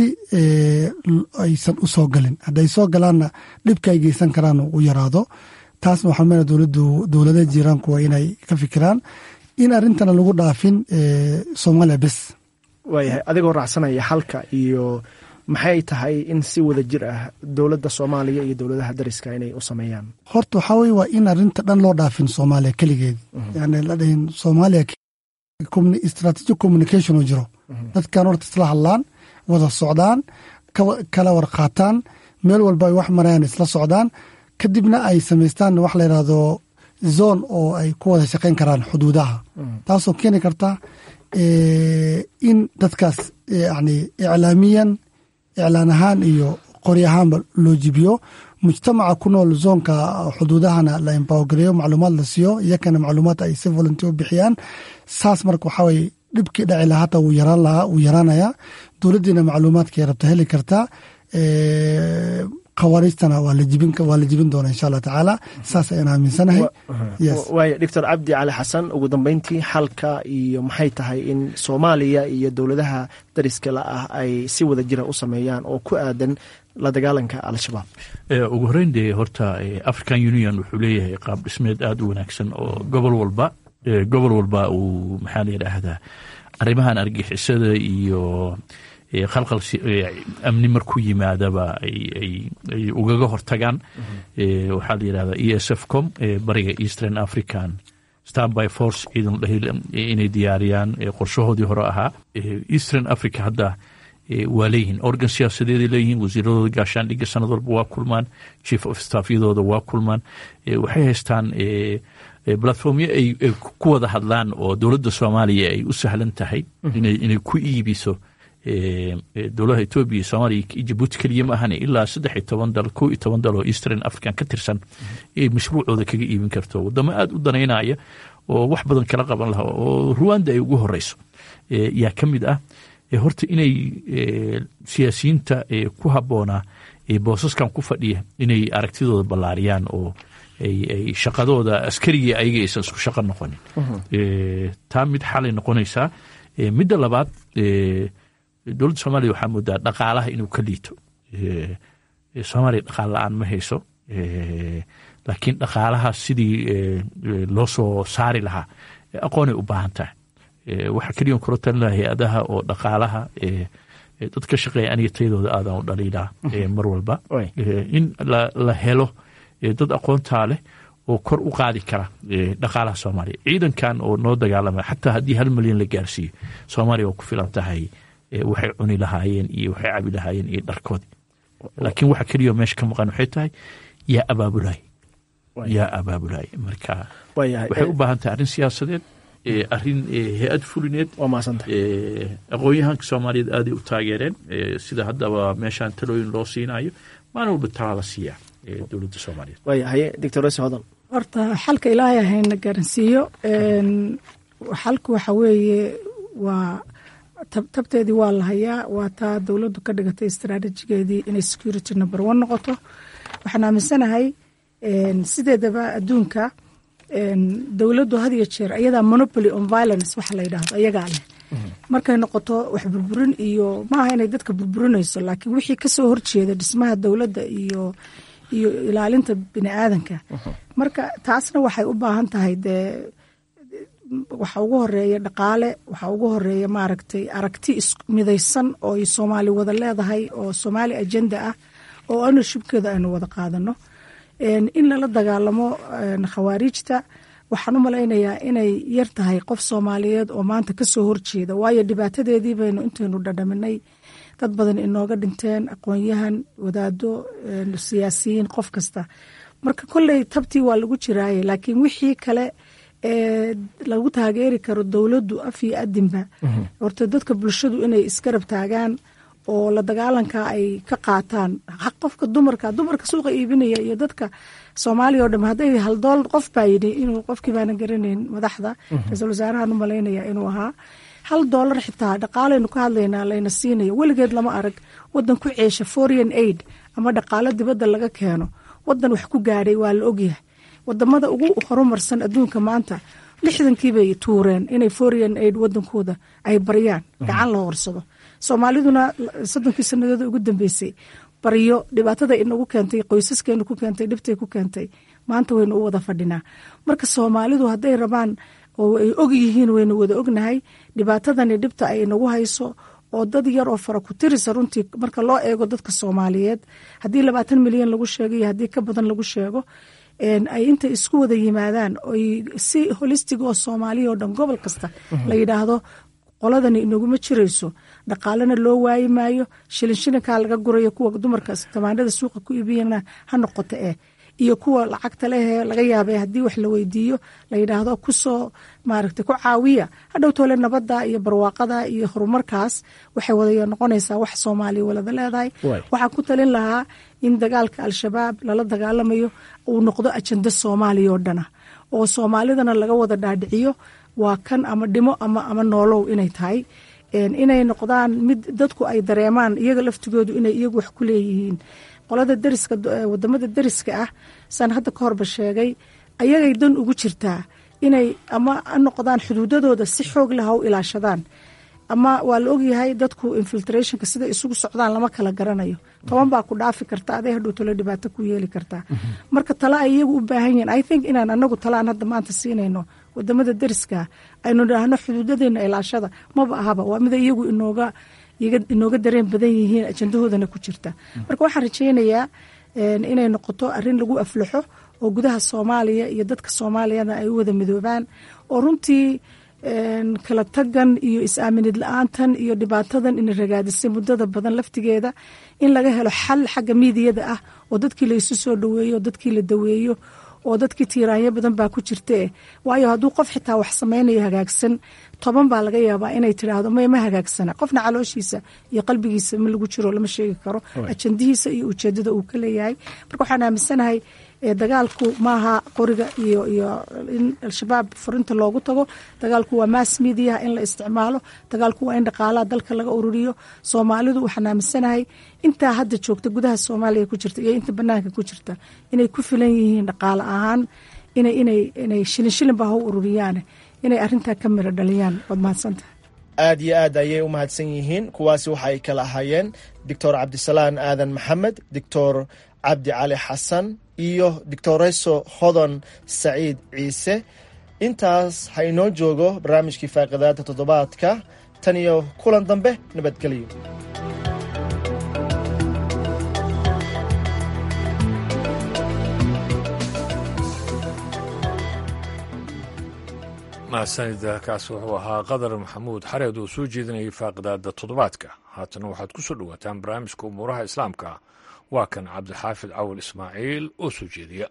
aysan u soo galin hadday soo galaanna dhibka ay geysan karaan u yaraado taasna waxaa meel dowladdu dowladaha jiiraanku waa inay ka fikiraan in arrintana lagu dhaafin soomaaliya bes waayahay adigoo raacsanaya halka iyo maxay tahay in si wada jir ah dowladda soomaaliya iyo dowladaha dariska inay u sameeyaan horta waxaa weye waa in arrinta dhan loo dhaafin soomaaliya keligeed yani la dhahin soomaaliya strategic communication oo jiro dadkan horta isla hadlaan wada socdaan kala warqaataan meel walba ay wax marayaan isla socdaan kadibna ay samaystaan wax la yidhaahdo zone oo ay ku wada shaqayn karaan xuduudaha taasoo keeni karta in dadkaas yani iclaamiyan iclaan ahaan iyo qori ahaanba loo jibiyo mujtamaca ku nool zoonka xuduudahana la empowergareeyo macluumaad la siiyo iyakana macluumaad ay si volunteer u bixiyaan saas marka waxaa weye dhibkii dhaci lahaa hata wuu yaraan lahaa wuu yaraanayaa dowladdiina macluumaadkay rabta heli kartaa khawaariijtana waa la jibin doona insha allah tacaala saas ayaan aaminsanahay waaya doctor cabdi cali xasan ugu dambeyntii xalka iyo maxay tahay in soomaaliya iyo dowladaha dariska la ah ay si wada jira u sameeyaan oo ku aadan la dagaalanka al-shabaab ugu horeyn dee horta african union wuxuu leeyahay qaab dhismeed aada u wanaagsan oo gobol walba gobol walba uu maxaa la yidhaahdaa arrimahan argixisada iyo khalqal amni markuu yimaadaba ay ugaga hortagaan waxaa la yidhahdaa e s f com bariga eastern african stanby force ciidan inay diyaariyaan qorshahoodii hore ahaa eastern africa hadda waa leeyihiin organ siyaasadeeday leeyihiin wasiiradooda gaashaandhigga sanad walba waa kulmaan chief of staffyadooda waa kulmaan waxay haystaan platformyo ay ku wada hadlaan oo dowladda soomaaliya ay u sahlan tahay inay ku iibiso dowladaha etoobiya soomaaliya iyo jabuuti keliya ma ahane ilaa saddex iyo toban dal kow iyo toban dal oo eastern african ka tirsan ay mashruucooda kaga iibin karto wadamo aada u danaynaya oo wax badan kala qaban laha oo ruwanda ay ugu horeyso yaa ka mid ah horta inay siyaasiyiinta ku habboonaa boosaskan ku fadhiya inay aragtidooda ballaariyaan oo ay shaqadooda askarigii ayaga aysan isku shaqo noqonin taa mid xalay noqonaysaa midda labaad dowladda soomaaliya waxaa moodaa dhaqaalaha inuu ka liito soomaaliya dhaqaal la-aan ma hayso laakiin dhaqaalaha sidii loo soo saari lahaa aqoonay u baahan tahay waxaa keliyan kula talin laha hay-adaha oo dhaqaalaha dad ka shaqeeya aniga tayadooda aadaan u dhaliilaa mar walba in la helo dad aqoontaa leh oo kor u qaadi kara dhaqaalaha soomaaliya ciidankan oo noo dagaalamaya xataa haddii hal milyan la gaarsiiyo soomaaliya waa ku filan tahay waxay cuni lahaayeen iyo waxay cabi lahaayeen iyo dharkoodii laakiin waxa keliya meesha ka maqan waxay tahay yaa abaabulay yaa abaabulay marka waxay u baahan tahay arrin siyaasadeed arrin hay-ad fulineed aqoon-yahanka soomaaliyeed aaday u taageereen sida haddaba meeshaan talooyin loo siinayo maalin walba talaa la siiyaa dowladda soomaaliyeed waayahaye doctor rese hodan horta xalka ilaahay hayna garansiiyo xalku waxa weeye waa tabteedii waa la hayaa waa taa dowladdu ka dhigatay istraatijigeedii inay security number one noqoto waxaan aaminsanahay sideedaba adduunka dowladdu had iyo jeer ayadaa monopoly on violence waxa la yidhaahdo ayagaa leh markay noqoto wax burburin iyo maaha inay dadka burburinayso laakiin wixii kasoo horjeeda dhismaha dowladda iyo iyo ilaalinta bini aadanka marka taasna waxay u baahan tahay dee waxa ugu horeeya dhaqaale waxa ugu horeeya maaragtay aragti midaysan oo ay soomaali wada leedahay oo soomaali agenda ah oo ownershipkeeda aynu wada qaadano in lala dagaalamo khawaariijta waxaan u malaynayaa inay yar tahay qof soomaaliyeed oo maanta kasoo horjeeda waayo dhibaatadeedii baynu intaynu dhadhaminay dad badan inooga dhinteen aqoon-yahan wadaado siyaasiyiin qof kasta marka kolley tabtii waa lagu jiraaye laakiin wixii kale ee lagu taageeri karo dowladdu af iyo adinba horta dadka bulshadu inay isgarab taagaan oo la dagaalanka ay ka qaataan qofka dumarka dumarka suuqa iibinaya iyo dadka soomaaliya oo dham hadday haldool qof baa yidhi inuu qofkii baana garanayn madaxda ra-iisul wasaarahan u malaynaya inuu ahaa hal doolar xitaa dhaqaalaynu ka hadlaynaa layna siinayo weligeed lama arag wadan ku ceesha foreign aid ama dhaqaalo dibadda laga keeno wadan wax ku gaadhay waa la ogyahay wadamada ugu horumarsan adduunka maanta lixdankiibay tuureen inay foreign aid wadankooda ay baryaan gacan la horsado soomaaliduna soddonkii sanadood ugu dambeysay baryo dhibaatada inagu keentay qoysaskeenu ku keentay dhibtay ku keentay maanta waynu u wada fadhinaa marka soomaalidu hadday rabaan oo ay og yihiin waynu wada ognahay dhibaatadani dhibta ay nagu hayso oo dad yar oo fara ku tirisa runtii marka loo eego dadka soomaaliyeed haddii labaatan milyan lagu sheego iyo haddii ka badan lagu sheego ay intay isku wada yimaadaan oy si holistig oo soomaaliya oo dhan gobol kasta la yidhaahdo qoladani inaguma jirayso dhaqaalena loo waayi maayo shilin shilinkaa laga gurayo kuwa dumarka tamaanada suuqa ku iibiyana ha noqoto eh iyo kuwa lacagta lehee laga yaabay haddii wax la weydiiyo la yidhaahdo kusoo maaragtay ku caawiya hadhow toole nabadda iyo barwaaqada iyo horumarkaas waxay wada noqonaysaa wax soomaaliya walada leedahay waxaan ku talin lahaa in dagaalka al-shabaab lala dagaalamayo uu noqdo ajando soomaaliya oo dhana oo soomaalidana laga wada dhaadhiciyo waa kan ama dhimo ama ama noolow inay tahay inay noqdaan mid dadku ay dareemaan iyaga laftigoodu inay iyagu wax ku leeyihiin qolada dariska wadamada dariska ah saan hadda ka horba sheegay ayagay dan ugu jirtaa inay ama noqdaan xuduudadooda si xoog leh ha u ilaashadaan ama waa la ogyahay dadku infiltrationka sida isugu socdaan lama kala garanayo toban baa ku dhaafi karta aday hadhow talo dhibaato ku yeeli kartaa marka tale ay iyagu u baahan yihiin i think inaan anagu tale aan hadda maanta siinayno wadamada dariska aynu idhaahno xuduudadeena ilaashada maba ahaba waa mida iyagu inooga inooga dareen badan yihiin ajandahoodana ku jirta marka waxaan rajaynayaa inay noqoto arin lagu aflaxo oo gudaha soomaaliya iyo dadka soomaaliyana ay u wada midoobaan oo runtii kala tagan iyo is-aaminid la-aantan iyo dhibaatadan ina ragaadisay muddada badan laftigeeda in laga helo xal xagga miidiyada ah oo dadkii la isu soo dhaweeyo oo dadkii la daweeyo oo dadkii tiiraanyo badan baa ku jirtae waayo hadduu qof xitaa wax samaynayo hagaagsan toban baa laga yaabaa inay tidhaahdo may ma hagaagsana qofna calooshiisa iyo qalbigiisa ma lagu jiro lama sheegi karo ajandihiisa iyo ujeedada uu ka leeyahay marka waxaan aaminsanahay dagaalku maaha qoriga iyo iyo in al-shabaab furinta loogu tago dagaalku waa mass mediaha in la isticmaalo dagaalku waa in dhaqaalaha dalka laga ururiyo soomaalidu waxaan aaminsanahay intaa hadda joogta gudaha soomaaliya ku jirta iyo inta banaanka ku jirta inay ku filan yihiin dhaqaale ahaan ina inay inay shilin shilin baa ha u ururiyaane inay arintaa ka miro dhaliyaan waad mahadsantaha aad iyo aad ayay u mahadsan yihiin kuwaasi waxa ay kala ahaayeen doctor cabdisalaan aadan maxamed doctor cabdi cali xasan iyo doctoreso hodon saciid ciise intaas ha inoo joogo barnaamijkii faaqidaada toddobaadka tan iyo kulan dambe nabadgelyo mahadsanida kaasi wuxuu ahaa qadar maxamuud xareed oo soo jeedinayay faaqidaada toddobaadka haatana waxaad ku soo dhowaataan barnaamijka umuuraha islaamka waa kan cabdixaafid cawal ismaaciil oo soo jeediya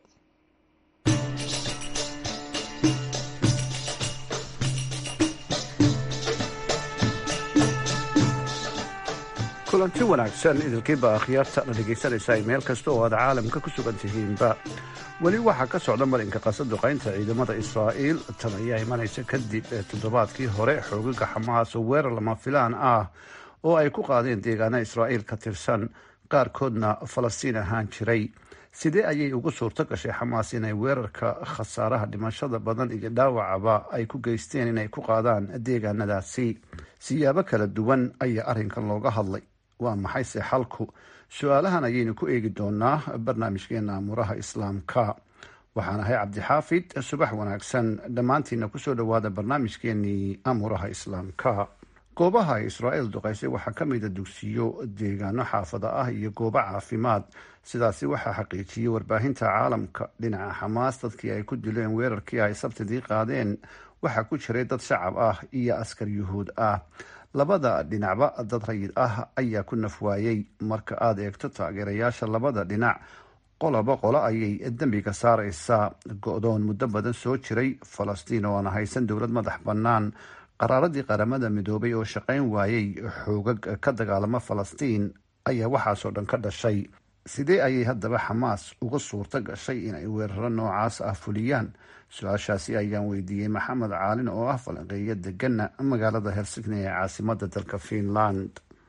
kulanti wanaagsan idilkiiba akhyaarta la dhegaysanaysaa meel kasta oo aad caalamka ku sugan tihiinba weli waxaa ka socda marinka qasaduqaynta ciidamada israa'iil tan ayaa imanaysa kadib toddobaadkii hore xoogaga xamaas oo weerar lama filaan ah oo ay ku qaadeen deegaana israa'iil ka tirsan qaarkoodna falastiin ahaan jiray sidee ayay ugu suurto gashay xamaas inay weerarka khasaaraha dhimashada badan iyo dhaawacaba ay ku geysteen inay ku qaadaan deegaanadaasi siyaabo kala duwan ayaa arrinkan looga hadlay waa maxayse xalku su-aalahan ayaynu ku eegi doonaa barnaamijkeena amuuraha islaamka waxaan ahay cabdixaafid subax wanaagsan dhammaantiina kusoo dhowaada barnaamijkeenii amuuraha islaamka goobaha israa'iil duqaysay waxaa ka mida dugsiyo deegaano xaafada ah iyo goobo caafimaad sidaasi waxaa xaqiijiyey warbaahinta caalamka dhinaca xamaas dadkii ay ku dileen weerarkii ay sabtidii qaadeen waxaa ku jiray dad shacab ah iyo askar yuhuud ah labada dhinacba dad rayid ah ayaa ku nafwaayey marka aada eegto taageerayaasha labada dhinac qoloba qolo ayay dembiga saareysaa go-doon muddo badan soo jiray falastiin oo aan haysan dowlad madax bannaan qaraaradii qaramada midoobay oo shaqayn waayey xoogag ka dagaalama falastiin ayaa waxaasoo dhan ka dhashay sidee ayay haddaba xamaas uga suurto gashay inay weeraro noocaas ah fuliyaan su-aashaasi ayaan weydiiyey maxamed caalin oo ah falanqeeyo degana magaalada helsigni ee caasimada dalka finland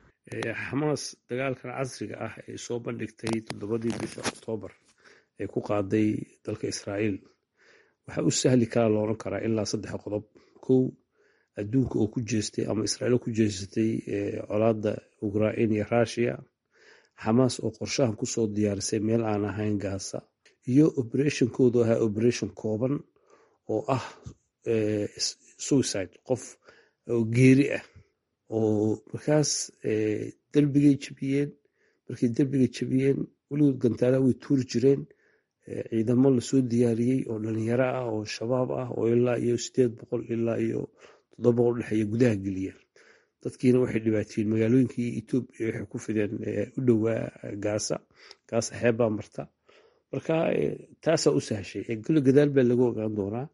xamaas dagaalkan casriga ah ee soo bandhigtay toddobadii bisha oktoobar ee ku qaaday dalka israa'iil waxaa u sahli karaa looran karaa ilaa saddex qodob kow adduunka oo ku jeestay ama israa'iil ku jeesatay colaadda ukrain iyo rushiya xamaas oo qorshahan kusoo diyaarisay meel aan ahayn gaasa iyo operationkoodu ahaa operation kooban oo ah suicide qof oo geeri ah oo markaas derbigay jebiyeen markay derbiga jebiyeen weligood gantaalaha way tuuri jireen ciidamo lasoo diyaariyey oo dhalinyaro ah oo shabaab ah oo ilaa iyo sideed boqol ilaa iyo toddoba boqol dhexeeya gudaha geliyeen dadkiina waxay dhibaateeyeen magaalooyinkii etoobiya waxay ku fideen u dhowaa gaasa gaasa xeebbaa marta marka taasaa u sahshay kule gadaal baa lagu ogaan doonaa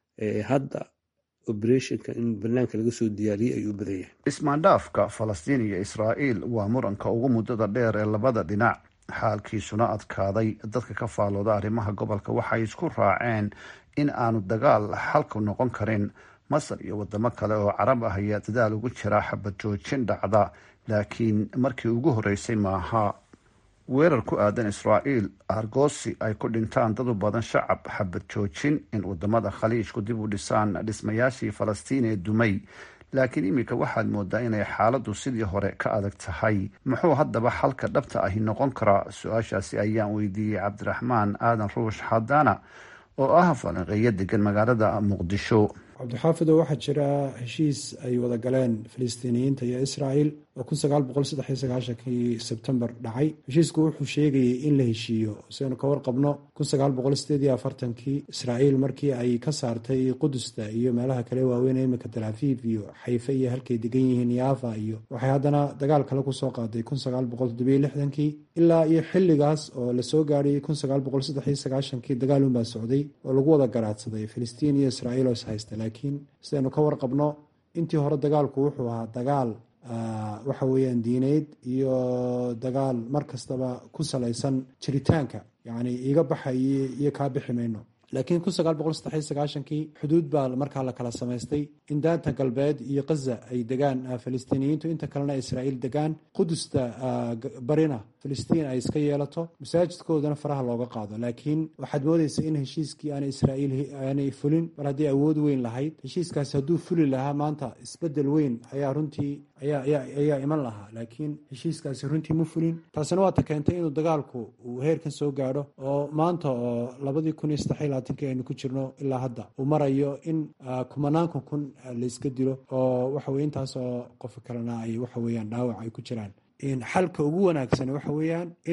hadda operationka in banaanka laga soo diyaariyey ayuu badan yahay ismaandhaafka falastiin iyo israa'iil waa muranka ugu muddada dheer ee labada dhinac xaalkiisuna adkaaday dadka ka faalooda arrimaha gobolka waxay isku raaceen in aanu dagaal xalku noqon karin masar iyo wadamo kale oo carab ah ayaa dadaal ugu jira xabad joojin dhacda laakiin markii ugu horreysay maaha weerar ku aadan israa'iil argoosi ay ku dhintaan dad u badan shacab xabad joojin in wadamada khaliijku dib u dhisaan dhismayaashii falastiin ee dumay laakiin iminka waxaad moodaa inay xaaladdu sidii hore ka adag tahay muxuu haddaba xalka dhabta ahi noqon karaa su-aashaasi ayaan weydiiyey cabdiraxmaan aadan ruush xadaana oo ah falanqeeyo degan magaalada muqdisho cabdixaafido waxaa jira heshiis ay wada galeen filistiiniyiinta iyo israa'el oo kun sagaal boqol saddex iyo sagaashankii sebtembar dhacay heshiisku wuxuu sheegayay in la heshiiyo siaynu ka warqabno kun sagaal boqol sideed iyo afartankii israa'iil markii ay ka saartay qudusta iyo meelaha kale waaweyn ee iminka talaafiif iyo xayfe iyo halkay degan yihiin yaafa iyo waxay haddana dagaal kale kusoo qaaday kun sagaal boqol toddobiyo lixdankii ilaa iyo xilligaas oo lasoo gaadhayay kun sagaal boqol saddex iyo sagaashankii dagaal unbaa socday oo lagu wada garaadsaday filistiin iyo israa'iil oo is haysta laakiin sidaynu ka warqabno intii hore dagaalku wuxuu ahaa dagaal waxa weeyaan diineyd iyo dagaal mar kastaba ku salaysan jiritaanka yacni iga baxayo iyo kaa bixi mayno laakiin kun sagaal boqol saddex iyo sagaashankii xuduud baa markaa la kala samaystay in daanta galbeed iyo khaza ay degaan filistiiniyiintu inta kalena israa'iil degaan qudusta barina filistiin ay iska yeelato masaajidkoodana faraha looga qaado laakiin waxaad moodaysa in heshiiskii aanay israa'iil aanay fulin mar haddii awood weyn lahayd heshiiskaasi hadduu fuli lahaa maanta isbedel weyn ayaa runtii ayaa ayaa iman lahaa laakiin heshiiskaasi runtii ma fulin taasina waata keentay inuu dagaalku uu heerkan soo gaadho oo maanta oo labadii kun iyo saddex iyo labaatanki aynu ku jirno ilaa hadda uu marayo in kumanaanka kun layska dilo oo waxa weye intaas oo qof kalena ay waxa weeyaan dhaawac ay ku jiraan xalka ugu wanaagsan waxa weeyaan in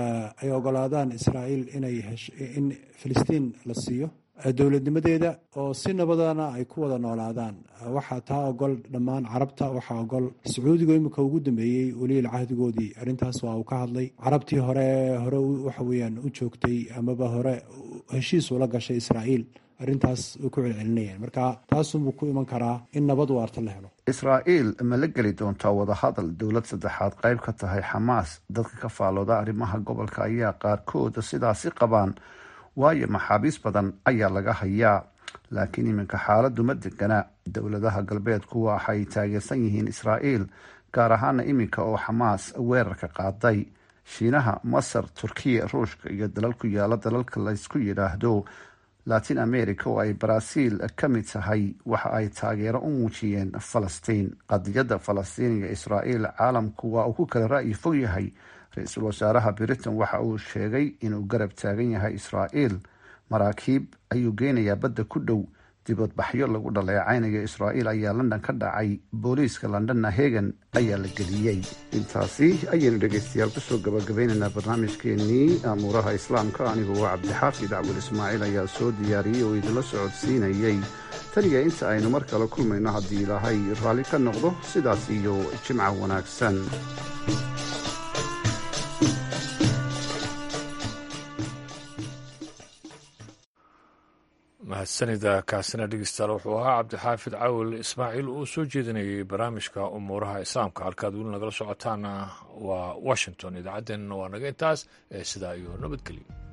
ay ogolaadaan israa'iil inay in filistiin la siiyo dowladnimadeeda oo si nabadana ay ku wada noolaadaan waxaa taa ogol dhammaan carabta waxaa ogol sacuudiga imika ugu dambeeyey weliyal cahdigoodii arrintaas waa uu ka hadlay carabtii hore hore waxa weeyaan u joogtay amaba hore heshiis ula gashay israa'iil arrintaas way ku celcelinayaan marka taasunbuu ku iman karaa in nabad waarta la helo israa'iil ma la geli doontaa wadahadal dowlad saddexaad qayb ka tahay xamaas dadka ka faalooda arrimaha gobolka ayaa qaarkooda sidaasi qabaan waayo maxaabiis badan ayaa laga hayaa laakiin iminka xaaladdu ma degana dowladaha galbeedku waxay taageersan yihiin israa'iil gaar ahaana iminka oo xamaas weerarka qaaday shiinaha masar turkiya ruushka iyo dalal ku yaala dalalka laysku yidhaahdo latin america oo ay baraaziil ka mid tahay waxa ay taageero u muujiyeen falastiin qadiyadda falastiin iyo israa'iil caalamku waa uu ku kala ra'yi fog yahay ra-iisul wasaaraha britain waxa uu sheegay inuu garab taagan yahay israa'iil maraakiib ayuu geynayaa badda ku dhow dibadbaxyo lagu dhaleecaynayo israa'iil ayaa london ka dhacay booliiska londonna hegan ayaa la geliyey intaasi ayaynu dhegaystayaal kusoo gabagabeynaynaa barnaamijkeenii amuuraha islaamka anigoo waa cabdixaafid cabdul ismaaciil ayaa soo diyaariyey oo idinla socodsiinayey taniya inta aynu mar kale kulmayno haddii ilaahay raalli ka noqdo sidaas iyo jimca wanaagsan mahadsanida kaasina dhegeystayaal wuxuu ahaa cabdixaafid cawil ismaaciil uu soo jeedinayay barnaamijka umuuraha islaamka halkaad weli nagala socotaana waa washington idaacaddeenna waa naga intaas ee sidaa iyo nabadgelyo